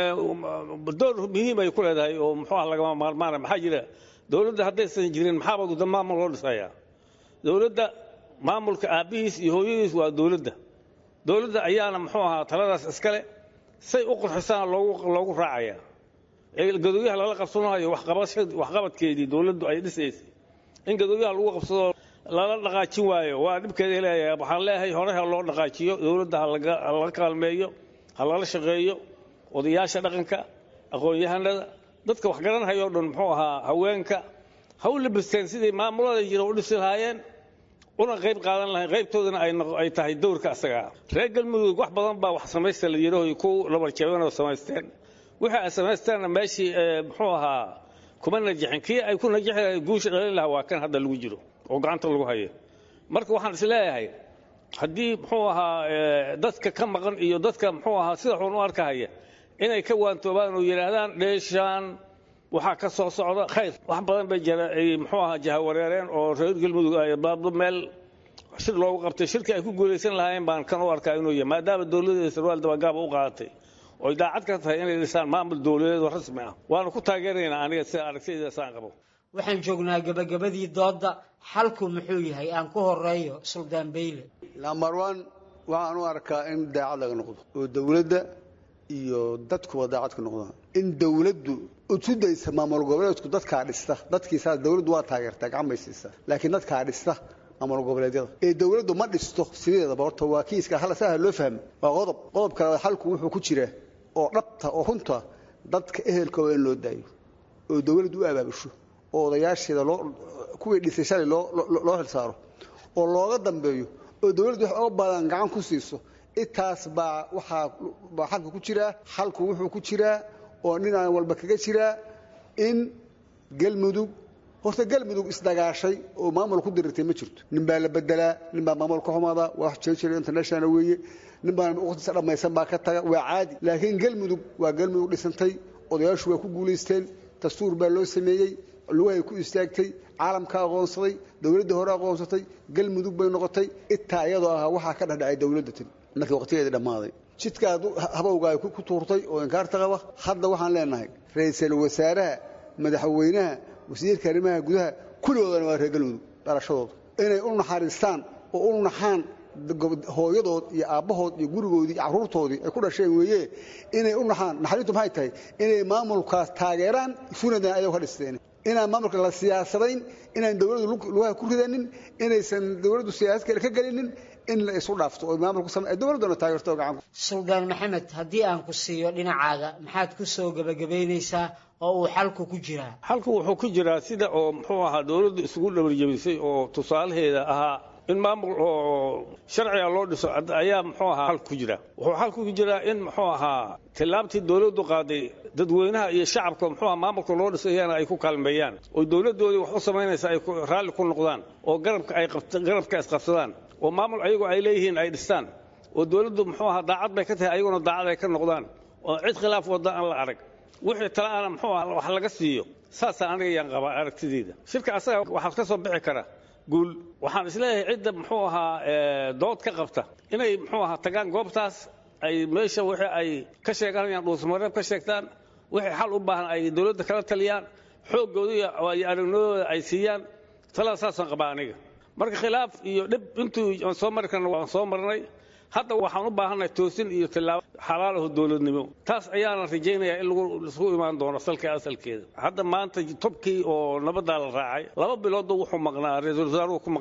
[SPEAKER 6] door muhiim ay ku leedahay oo muxuu ah lagama maarmaana maxaa jira dowladda haddaysan jirin maxaaba guda maamul loo dhisayaa dowladda maamulka aabbihiis iyo hooyadiis waa dowladda dowladda ayaana muxuu ahaa taladaas iskale say u qurxisaan loogu loogu raacayaa gadooyaha lala qabsanayo waxqabadkeedii dowladdu ay dhisaysay in gadooyaha lagu qabsado lala dhaqaajin waayo waa dhibkeeda leeyahay waxaan leeyahay hore ha loo dhaqaajiyo dowladda halaga kaalmeeyo ha lala shaqeeyo odayaasha dhaqanka aqoon-yahanada dadka wax garanhayoo dhan muxuu ahaa haweenka ha u labisteen sidii maamulada jira u dhisi lahaayeen una qayb qaadan lahayn qaybtoodana ay tahay dowrka asagaa reer galmudug wax badan baa wax samaysta la yidhaho ku labarjabanoo samaysteen wixii ay samaysteenna meeshii muxuu ahaa kuma najixin kii ay ku najixi lahayd guusha dhalin lahaa waa kan hadda lagu jiro oo gacanta lagu hayo marka waxaan is leeyahay haddii muxuu ahaa dadka ka maqan iyo dadka muxuu ahaa sida xun u arkahaya inay ka waantoobaan oo yidhaahdaan dheeshaan waxaa ka soo socda khayr wax badan bay muxuu ahaa jahawareereen oo reer galmudug ay baabdo meel shir loogu qabtay shirkii ay ku guulaysan lahaayeen baan kan u arkaa inuu yahay maadaama dowladda sarwaal dabagaaba u qaadatay oy daacad ka tahay inay dhisaan maamul dowladeed oo rasmi ah waana ku taageeraynaa aniga sida aragtidayda saan qabo
[SPEAKER 9] waxaan joognaa gabagabadii doodda xalku muxuu yahay aan ku horeeyo suldaan beyle
[SPEAKER 10] lambar one waxaan u arkaa in daacad laga noqdo oo dowladda iyo dadkuba daacad ka noqdaan in dowladdu utudaysa maamul goboleedku dadkaa dhista dadkiisaas dowladdu waa taageertaa gacan bay siisaa laakiin dadkaa dhista maamul goboleedyada ee dowladdu ma dhisto sideedaba horta waa kiiska hal saha loo fahmo waa qodob qodobka xalku wuxuu ku jiraa oo dhabta oo runta dadka ehelkooda in loo daayo oo dowladdu u abaabusho oo odayaasheeda loo kuwii dhisay shalay loo loo xilsaaro oo looga dambeeyo oo dowladdu wax oga badan gacan ku siiso intaas baa waxaa baa xalka ku jiraa xalku wuxuu ku jiraa oo dhinaan walba kaga jiraa in galmudug horta galmudug isdagaashay oo maamul ku dirirtay ma jirto nin baa la bedelaa nin baa maamul ka xumada wax jeejira international weeye nin baa waqtiisa dhammaysan baa ka taga waa caadi laakiin galmudug waa galmudug dhisantay odayaashu waa ku guulaysteen dastuur baa loo sameeyey lugahay ku istaagtay caalamka aqoonsaday dowladda hore aqoonsatay galmudug bay noqotay itaa iyadoo ahaa waxaa ka dhexdhacay dowladda tan markii waqtigeedii dhammaaday jidkaa habowga ay ku tuurtay oo inkaarta qaba hadda waxaan leenahay ra-iisul wasaaraha madaxweynaha wasiirka arrimaha gudaha kulligoodana waa reer galmudug dhalashadooda inay u naxariistaan oo u naxaan hooyadood iyo aabbahood iyo gurigoodii iyo carruurtoodii ay ku dhasheen weeye inay u naxaan naxariintu maxay tahay inay maamulkaas taageeraan funadan ayagoo ka dhisteen inaan maamulka la siyaasadayn inaan dowladdu lugaha ku ridanin inaysan dowladdu siyaasad kale ka gelinin in la isu dhaafto oo maamulku same dowladduna taageerto oo gacan
[SPEAKER 9] suldaan maxamed haddii aan ku siiyo dhinacaaga maxaad ku soo gebagabaynaysaa oo uu xalku ku jiraa
[SPEAKER 6] xalku wuxuu ku jiraa sida oo muxuu ahaa dowladdu isugu dhabarjabisay oo tusaalaheeda ahaa in maamul oo sharciga loo dhiso ayaa muxuu ahaa xalku ku jira wuxuu xalku ku jiraa in muxuu ahaa tillaabtii dowladdu qaaday dadweynaha iyo shacabka muxuu ahaa maamulka loo dhisayana ay ku kaalmeeyaan oo dowladdoodii wax u samaynaysa ay raalli ku noqdaan oo garabka ay garabka isqabsadaan oo maamul ayagoo ay leeyihiin ay dhistaan oo dowladdu muxuu ahaa daacad bay ka tahay ayaguna daacad ay ka noqdaan oo cid khilaaf wadda aan la arag wixii talaana muxuu ahaa wax laga siiyo saasaa aniga yaan qabaa aragtideeda shirka asaga waxaa ka soo bixi kara guul waxaan isleeyahay cidda muxuu ahaa dood ka qabta inay muxuu ahaa tagaan goobtaas ay meesha wixii ay ka sheeganayaan dhuusmareeb ka sheegtaan wixii xal u baahan ay dowladda kala taliyaan xooggooda iyo aragnimadooda ay siiyaan talada saasaan qabaa aniga marka khilaaf iyo dhib intuu aan soo mari karna waan soo marnay hadda waxaan u baahannahay toosin iyo tillaabo xalaal aho dowladnimo taas ayaana rajaynayaa in lagu imaan doono salka asalkeeda hadda maanta tobkii oo nabaddaa la raacay laba biloodba wuxuu maqnaa ra-iisul wasaaruhu ku maqnaa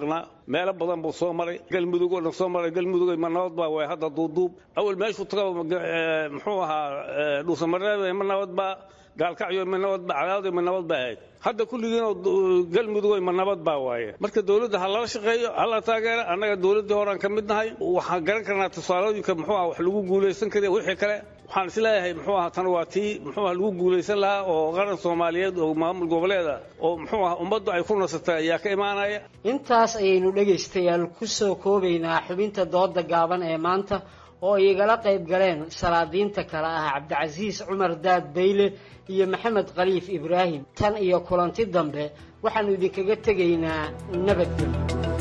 [SPEAKER 6] meelo badan buu soo maray galmudug oo dhan soo maray galmudug ma nabad baa waay hadda duuduub awal meeshuu taga muxuu ahaa dhuusamareed ma nabad baa gaalkacyo ma nabad baa cadaawad ma nabad baa ahayd hadda kulligiin galmudug ma nabad baa waaye marka dowladda ha lala shaqeeyo ha la taageero annaga dowladdii horaan ka mid nahay waxaan garan karnaa tusaalooyinka muxuu ah wax lagu guulaysan kariya wixii kale waxaan isleeyahay muxuu aha tan waa tii muxuu ah lagu guulaysan lahaa oo qaran soomaaliyeed oo maamul goboleeda oo muxuu ah ummaddu ay ku nasatay ayaa ka imaanaya
[SPEAKER 9] intaas ayaynu dhegaystayaal ku soo koobaynaa xubinta dooda gaaban ee maanta oo ay igala qayb galeen salaadiinta kale ah cabdicasiis cumar daad bayle iyo maxamed khaliif ibraahim tan iyo kulanti dambe waxaannu idinkaga tegaynaa nabadgelyo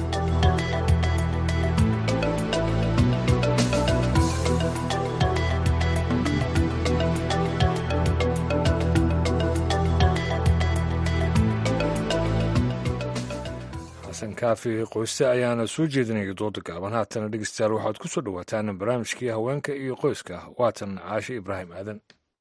[SPEAKER 2] xasan kaafi qoyste ayaana soo jeedinaya dooda gaaban haatana dhegeystayaal waxaad ku soo dhowaataan barnaamijkii haweenka iyo qoyska waatan caashe ibraahim aadan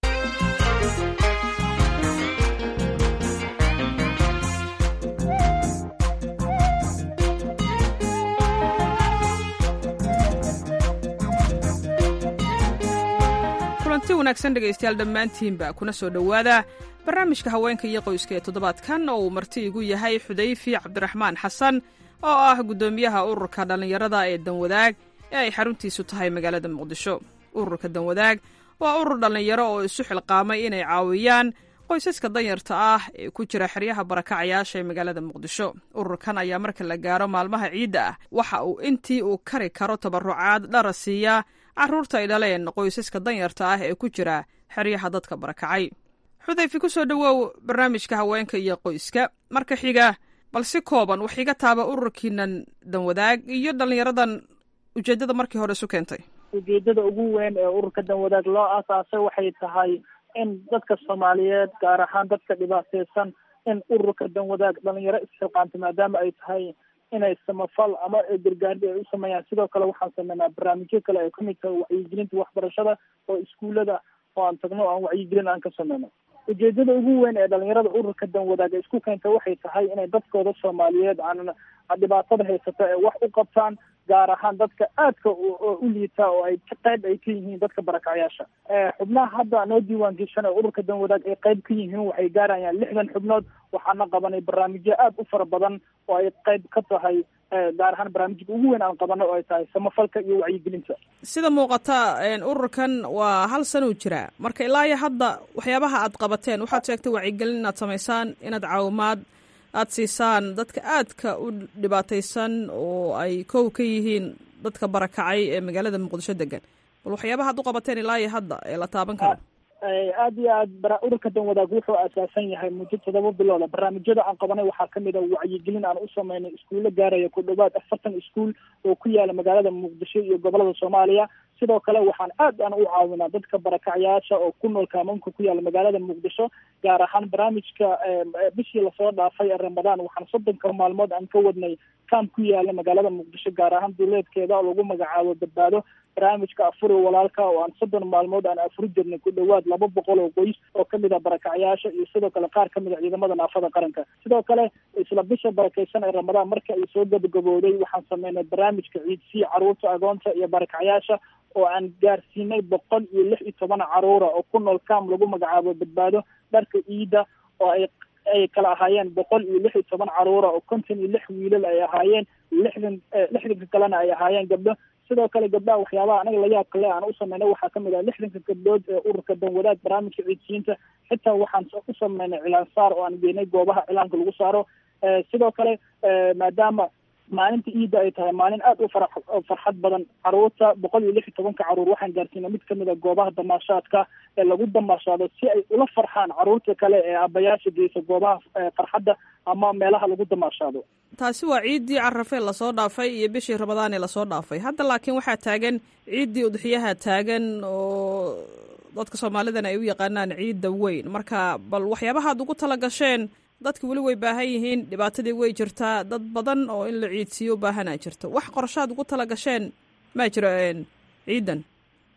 [SPEAKER 11] kulanti wanaagsan dhegaystayaal dhammaantiinba kuna soo dhowaada barnaamijka haweenka iyo qoyska ee toddobaadkan oo uu marti igu yahay xudayfi cabdiraxmaan xasan oo ah guddoomiyaha ururka dhallinyarada ee danwadaag ee ay xaruntiisu tahay magaalada muqdisho ururka danwadaag waa urur dhallinyaro oo isu xilqaamay inay caawiyaan qoysaska danyarta ah ee ku jira xeryaha barakacayaasha ee magaalada muqdisho ururkan ayaa marka la gaaro maalmaha ciidda ah waxa uu intii uu kari karo tabarucaad dhara siiyaa carruurta ay dhaleen qoysaska danyarta ah ee ku jira xeryaha dadka barakacay xudayfi ku soo dhowow barnaamijka haweenka iyo qoyska marka xiga bal si kooban wax iga taaba ururkiinan danwadaag iyo dhallinyaradan ujeeddada markii hore isu keentay
[SPEAKER 12] ujeedada ugu weyn ee ururka danwadaag loo aasaasay waxay tahay in dadka soomaaliyeed gaar ahaan dadka dhibaateysan in ururka danwadaag dhalinyaro isxilqaanto maadaama ay tahay inay samafal ama gargaardi ay u sameeyaan sidoo kale waxaan sameynaa barnaamijyo kale ay kamid tahay wacyigelinta waxbarashada oo iskuullada oo aan tagno aan wacyigelin aan ka sameyno ujeedada ugu weyn ee dhalinyarada ururka danwadaag isku keenta waxay tahay inay dadkooda soomaaliyeed aan dhibaatada haysata ee wax u qabtaan gaar ahaan dadka aadka u liita oo ay qayb ay ka yihiin dadka barakacyaasha xubnaha hadda noo diiwaan geshan ee ururka danwadaag ay qayb ka yihiin waxay gaarayaan lixdan xubnood waxaana qabanay barnaamijyo aada u fara badan oo ay qayb ka tahay gaar ahaan barnaamijka ugu weyn aan qabano oo ay tahay samafalka iyo wacyigelinta
[SPEAKER 11] sida muuqata ururkan waa hal sanuu jiraa marka ilaa iyo hadda waxyaabaha aad qabateen waxaad sheegtay wacyigelin inaad samaysaan inaad caawimaad aad siisaan dadka aadka u dhibaataysan oo ay kow ka yihiin dadka barakacay ee magaalada muqdisho degan bal waxyaabaha ad u qabateen ilaa iyo hadda ee la taaban karo
[SPEAKER 12] aada iyo aad ururka danwadaag wuxuu asaasan yahay muddo todoba bilooda barnaamijyada aan qabanay waxaa kamid a wacyigelin aan u sameynay iskuulo gaaraya ku dhawaad afartan iskuul oo ku yaala magaalada muqdisho iyo gobolada soomaaliya sidoo kale waxaan aad aan u caawinaa dadka barakacyaasha oo ku nool kaamamka ku yaala magaalada muqdisho gaar ahaan barnaamijka bishii lasoo dhaafay ee ramadaan waxaan soddonka maalmood aan ka wadnay kaam ku yaala magaalada muqdisho gaar ahaan duleedkeeda oo lagu magacaabo badbaado barnaamijka afuri walaalka oo aan soddon maalmood aan afuri jirnay ku dhawaad laba boqol oo qoys oo kamid ah barakacyaasha iyo sidoo kale qaar kamid a ciidamada naafada qaranka sidoo kale isla bisha barakeysan ee ramadaan marka ay soo gabagabooday waxaan sameynay barnaamijka ciidsii caruurta agoonta iyo barakacyaasha oo aan gaarsiinay boqol iyo lix iyo toban caruura oo ku nool kaam lagu magacaabo badbaado dharka ciida oo ay ay kala ahaayeen boqol iyo lix iyo toban caruura oo konton iyo lix wiilal ay ahaayeen lixdan lixdanka kalena ay ahaayeen gabdho sidoo kale gabdhaha waxyaabaha anaga layaab kale aan u sameynay waxaa kamid ah lixdanka gabdhood ee ururka danwadaag barnaamijka ciidsiinta xitaa waxaan u sameynay cilaan saar oo aan geenay goobaha cilaanka lagu saaro sidoo kale maadaama maalinta iidda ay tahay maalin aada u fara farxad badan caruurta boqol iyo lix iyo tobanka caruur waxaan gaarsiinay mid kamid a goobaha damaashaadka ee lagu damaashaado si ay ula farxaan caruurta kale ee aabayaasha geysa goobaha farxadda ama meelaha lagu damaashaado
[SPEAKER 11] taasi waa ciiddii carafee lasoo dhaafay iyo bishii ramadaan ee lasoo dhaafay hadda laakiin waxaa taagan ciiddii udxiyaha taagan oo dadka soomaalidana ay u yaqaanaan ciidda weyn marka bal waxyaabaha ad ugu tala gasheen dadki weli way baahan yihiin dhibaatadii way jirtaa dad badan oo in la ciidsiiyo u baahanaa jirto wax qorshaad ugu tala gasheen maa jiro ciidan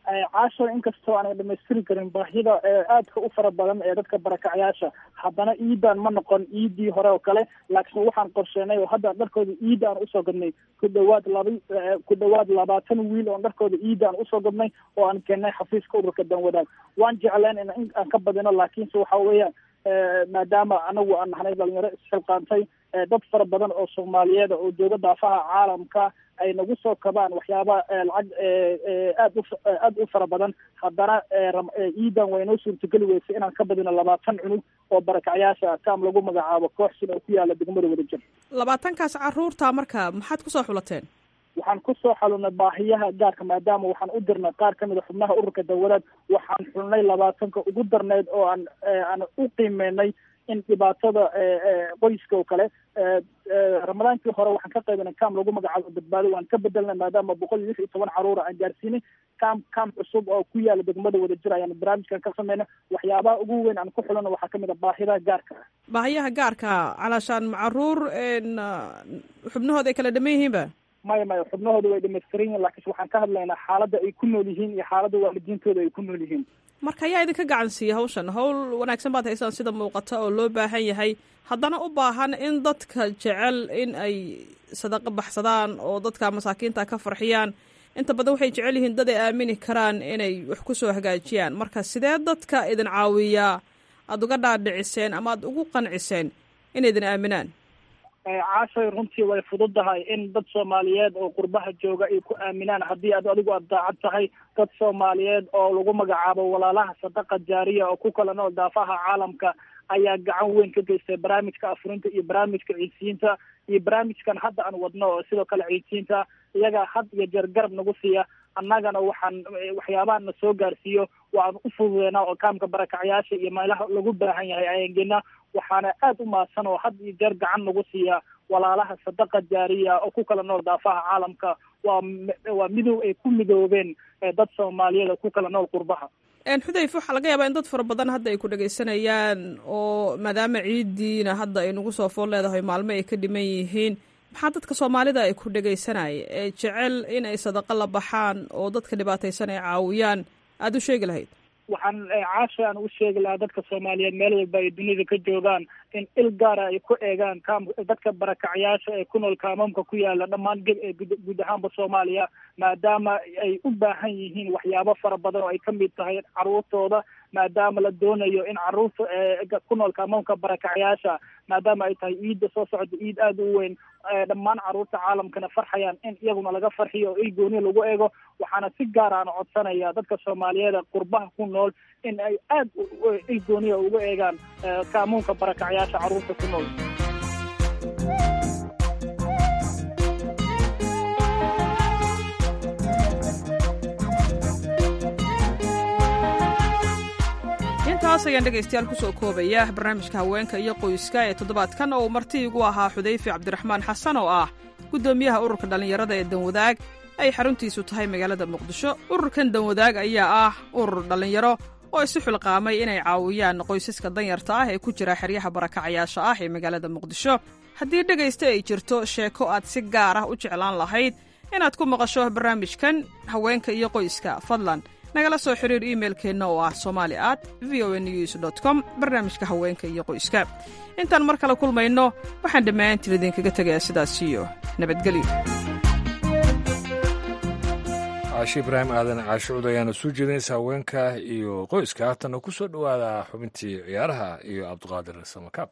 [SPEAKER 12] caasho inkastoo aanay dhamaystiri karin baahida aadka u fara badan ee dadka barakacyaasha haddana iidan ma noqon iidii hore oo kale laakiin waxaan qorsheenay oo hadda dharkooda iida aan usoo gadnay ku dhawaad laba ku dhawaad labaatan wiil oo dharkooda iida aan usoo gadnay oo aan keennay xafiiska ururka danwadaag waan jecleen in aan ka badino laakiinse waxa weeyaan maadaama anagu aan nahnay dhalinyaro isxilqaantay dad fara badan oo soomaaliyeed oo jooga daafaha caalamka ay nagu soo kabaan waxyaaba lacag aad u aad u fara badan haddana iidan waynoo suurtageli weysay inaan ka badino labaatan cunug oo barakacyaasha kaam lagu magacaabo kooxsin oo ku yaala degmada wadajir
[SPEAKER 11] labaatankaas caruurta marka maxaad kusoo xulateen
[SPEAKER 12] waxaan kusoo xalunay baahiyaha gaarka maadaama waxaan u dirnay qaar kamid a xubnaha ururka dawlad waxaan xulnay labaatanka ugu darneyd oo aan aan u qiimeynay in dhibaatada qoyska oo kale ramadaankii hore waxaan ka qaybinay kaam lagu magacaabo badbaado waan ka bedelnay maadaama boqol iyo lix iyo toban caruura aan gaarsiinay kaam kaam cusub oo ku yaala degmada wadajir ayaan barnaamijkan ka sameynay waxyaabaha ugu weyn aan ku xulana waxaa kamid a baahiyaha gaarka ah
[SPEAKER 11] baahiyaha gaarka calaashaan macaruur xubnahooda ay kala dhaman yihiinba
[SPEAKER 12] maya maya xubnahooda way dhamaystiran yihin laakiinse waxaan ka hadlaynaa xaaladda ay ku nool yihiin iyo xaaladda waalidiintooda ay ku nool yihiin
[SPEAKER 11] marka ayaa idinka gacan siiya hawshan hawl wanaagsan baad haysaan sida muuqata oo loo baahan yahay haddana u baahan in dadka jecel in ay sadaqo baxsadaan oo dadka masaakiinta ka farxiyaan inta badan waxay jecel yihiin dad ay aamini karaan inay wax ku soo hagaajiyaan marka sidee dadka idin caawiyaa aada uga dhaadhiciseen ama aada ugu qanciseen inay idin aaminaan
[SPEAKER 12] caashay runtii way fududahay in dad soomaaliyeed oo qurbaha jooga ay ku aaminaan haddii ad adigu aad daacad tahay dad soomaaliyeed oo lagu magacaabo walaalaha sadaqa jaariya oo ku kala nool daafaha caalamka ayaa gacan weyn ka geystay barnaamijka afurinta iyo barnaamijka ciidsiinta iyo barnaamijkan hadda aan wadno oo sidoo kale ciidsiinta iyagaa had iyo jeer garab nagu siiya annagana waxaan waxyaabaha na soo gaarsiiyo waan u fududeynaa oo kaamka barakacyaasha iyo meelaha lagu baahan yahay ayaan geenaa waxaana aada u mahadsan oo had iyo jeer gacan nagu siiya walaalaha sadaqa jaariya oo ku kala nool daafaha caalamka waa waa midow ay ku midoobeen dad soomaaliyeed oo ku kala nool qurbaha
[SPEAKER 11] xudayf waxaa laga yaabaa in dad fara badan hadda ay ku dhagaysanayaan oo maadaama ciidiina hadda ay nagu soo fool leedahay maalmo ay ka dhiman yihiin maxaa dadka soomaalida ay ku dhagaysanaya ee jecel in ay sadaqo la baxaan oo dadka dhibaataysan ay caawiyaan aada u sheegi lahayd
[SPEAKER 12] waxaan caasha aan u sheegi lahaa dadka soomaaliyeed meel walba ay dunida ka joogaan in il gaara ay ku eegaan kaam dadka barakacyaasha ee ku nool kaamamka ku yaala dhammaan guud ahaanba soomaaliya maadaama ay u baahan yihiin waxyaabo fara badan oo ay ka mid tahay caruurtooda maadaama la doonayo in caruurta ku nool kaamamka barakacyaasha maadaama ay tahay iidda soo socda iid aada u weyn dhammaan caruurta caalamkana farxayaan in iyaguna laga farxiyo oo il gooniya lagu eego waxaana si gaar aan codsanaya dadka soomaaliyeed qurbaha ku nool in ay aada il gooniya uga eegaan kaamuunka barakacyaasha caruurta ku nool
[SPEAKER 11] intaas ayaan dhegaystayaal kusoo koobaya barnaamijka haweenka iyo qoyska ee toddobaadkan oo uu marti igu ahaa xudayfi cabdiraxmaan xasan oo ah guddoomiyaha ururka dhallinyarada ee danwadaag ay xaruntiisu tahay magaalada muqdisho ururkan danwadaag ayaa ah urur dhallinyaro oo isu xilqaamay inay caawiyaan qoysaska danyarta ah ee ku jira xeryaha barakacayaasha ah ee magaalada muqdisho haddii dhegaysta ay jirto sheeko aad si gaar ah u jeclaan lahayd inaad ku maqasho barnaamijkan haweenka iyo qoyska fadlan nagala soo xiriir iimailkeenna oo ah somali at v o news dot com barnaamijka haweenka iyo qoyska intaan mar kale kulmayno waxaan dhammaantiin idinkaga tegayaa sidaas iyo nabadgelyo
[SPEAKER 2] caashe ibraahim aadan caashucud ayaana soo jeedinaysa haweenka iyo qoyska haatana ku soo dhowaada xubintii ciyaaraha iyo cabdiqaadir samakaab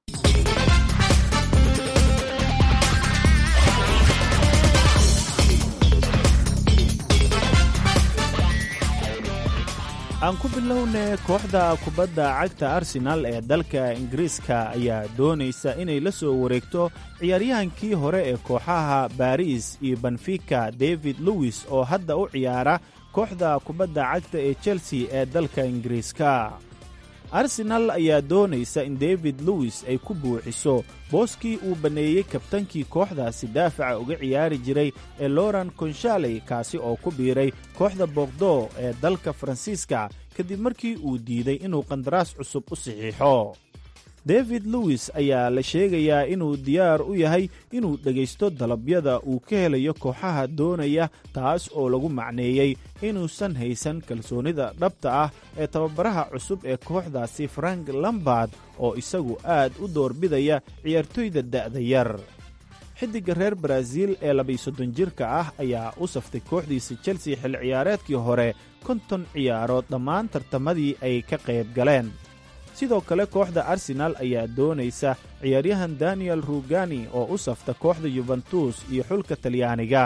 [SPEAKER 13] aan ku bilowna kooxda kubadda cagta arsenaal ee dalka ingiriiska ayaa doonaysa inay la soo wareegto ciyaaryahankii hore ee kooxaha baris iyo benfika david lewis oo hadda u ciyaara kooxda kubadda cagta ee chelsea ee dalka ingiriiska arsenaal ayaa doonaysa in david lewis ay ku buuxiso booskii uu banneeyey kabtankii kooxdaasi daafaca uga ciyaari jiray ee loran konshaley kaasi oo ku biiray kooxda bokdo ee dalka faransiiska kadib markii uu diiday inuu qandaraas cusub u saxiixo david lewis ayaa la sheegayaa inuu diyaar u yahay inuu dhegaysto dalabyada uu ka helayo kooxaha doonaya taas oo lagu macneeyey inuusan haysan kalsoonida dhabta ah ee tababaraha cusub ee kooxdaasi frank lambard oo isagu aad u doorbidaya ciyaartoyda da'da yar xiddigga reer baraaziil ee labayo-soddon jirka ah ayaa u saftay kooxdiisa chelsea xil ciyaareedkii hore konton ciyaarood dhammaan tartamadii ay ka qayb galeen sidoo kale kooxda arsenaal ayaa doonaysa ciyaaryahan daniel rugani oo u safta kooxda yubentus iyo xulka talyaaniga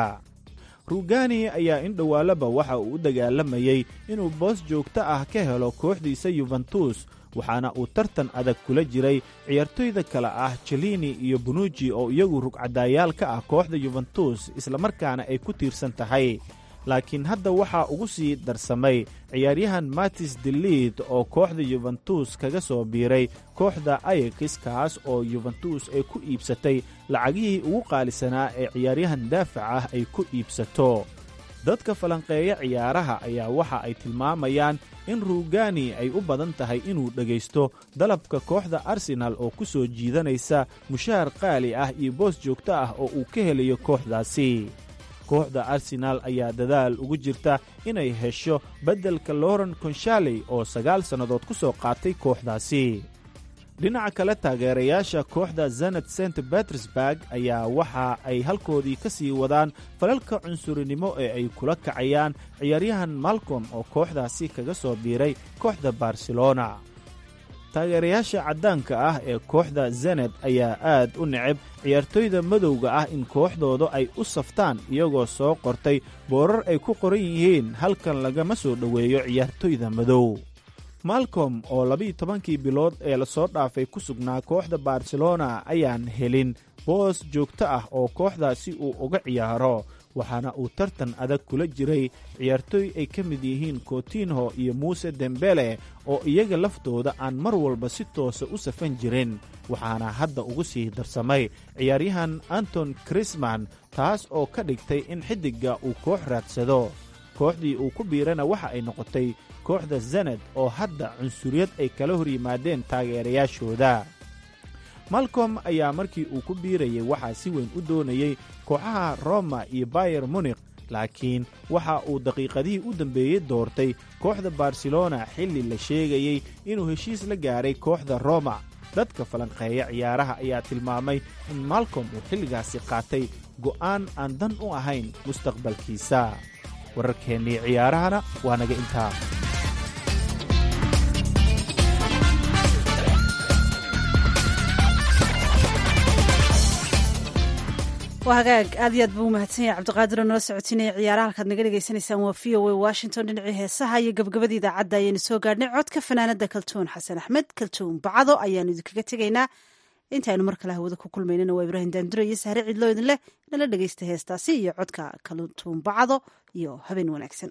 [SPEAKER 13] rugani ayaa in dhowaalaba waxa uu u dagaalamayey inuu boos joogto ah ka helo kooxdiisa yubentus waxaana uu tartan adag kula jiray ciyaartoyda kale ah jelini iyo bunuji oo iyagu rugcadaayaal ka ah kooxda yubentus islamarkaana ay ku tiirsan tahay laakiin hadda waxaa ugu sii darsamay ciyaaryahan matis deliid oo kooxda yubentus kaga soo biiray kooxda ayakis kaas oo yubentus ay ku iibsatay lacagihii ugu qaalisanaa ee ciyaaryahan daafac ah ay ku iibsato dadka falanqeeya ciyaaraha ayaa waxa ay tilmaamayaan in rugani ay u badan tahay inuu dhegaysto dalabka kooxda arsenaal oo ku soo jiidanaysa mushaar qaali ah iyo boos joogto ah oo uu ka helayo kooxdaasi kooxda arsenaal ayaa dadaal ugu jirta inay hesho beddelka loren konshaaley oo sagaal sannadood ku soo qaatay kooxdaasi dhinaca kale taageerayaasha kooxda zenet st betersburg ayaa waxa ay halkoodii ka sii wadaan falalka cunsurinimo ee ay kula kacayaan ciyaaryahan malcom oo kooxdaasi kaga soo biiray kooxda barcelona taageerayaasha caddaanka ah ee kooxda zenet ayaa aad u neceb ciyaartoyda madowga ah in kooxdooda ay u saftaan iyagoo soo qortay boorar ay ku qoran yihiin halkan lagama soo dhoweeyo ciyaartoyda madow malcom oo labiiyo tobankii bilood ee lasoo dhaafay ku sugnaa kooxda barcelona ayaan helin boos joogto ah oo kooxdaasi uu uga ciyaaro waxaana uu tartan adag kula jiray ciyaartooy ay ka mid yihiin kotinho iyo muuse dembele oo iyaga laftooda aan mar walba si toosa u safan jirin waxaana hadda ugu sii darsamay ciyaaryahan anton krisman taas oo ka dhigtay in xiddigga uu koox raadsado kooxdii uu ku biirana waxa ay noqotay kooxda zanad oo hadda cunsuriyad ay kala hor yimaadeen taageerayaashooda malcom ayaa markii uu ku biirayay waxaa si weyn u doonayey kooxaha roma iyo bayer munikh laakiin waxa uu daqiiqadihii u dambeeyey doortay kooxda barcelona xilli la sheegayey inuu heshiis la gaaray kooxda roma dadka falanqeeya ciyaaraha ayaa tilmaamay in malcom uu xilligaasi qaatay go'aan aan dan u ahayn mustaqbalkiisa wararkeennii ciyaarahana waa naga intaa
[SPEAKER 1] waa hagaag aad iyo aad buu umahadsan yahay cabdiqaadir oo nala socotinaya ciyaaraha halkaad naga dhegaysanaysaan waa v o a washington dhinacii heesaha iyo gabgabada idaacadda ayaynu soo gaadhnay codka fanaanada kaltuun xasan axmed kaltuun bacdo ayaanu idinkaga tegaynaa intaaynu mar kale hawada ku kulmaynana waa ibraahim daanduro iyo sahre cidloo idin leh nala dhegaysta heestaasi iyo codka kaltuun bacdo iyo habeen wanaagsan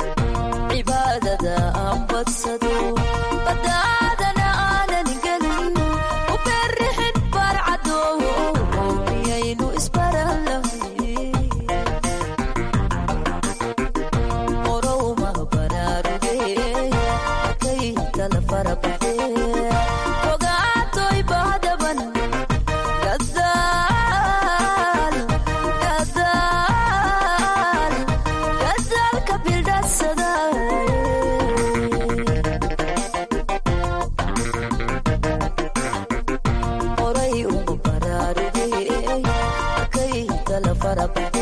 [SPEAKER 14] cibaadada aan badsado badaadana aanan gelin arag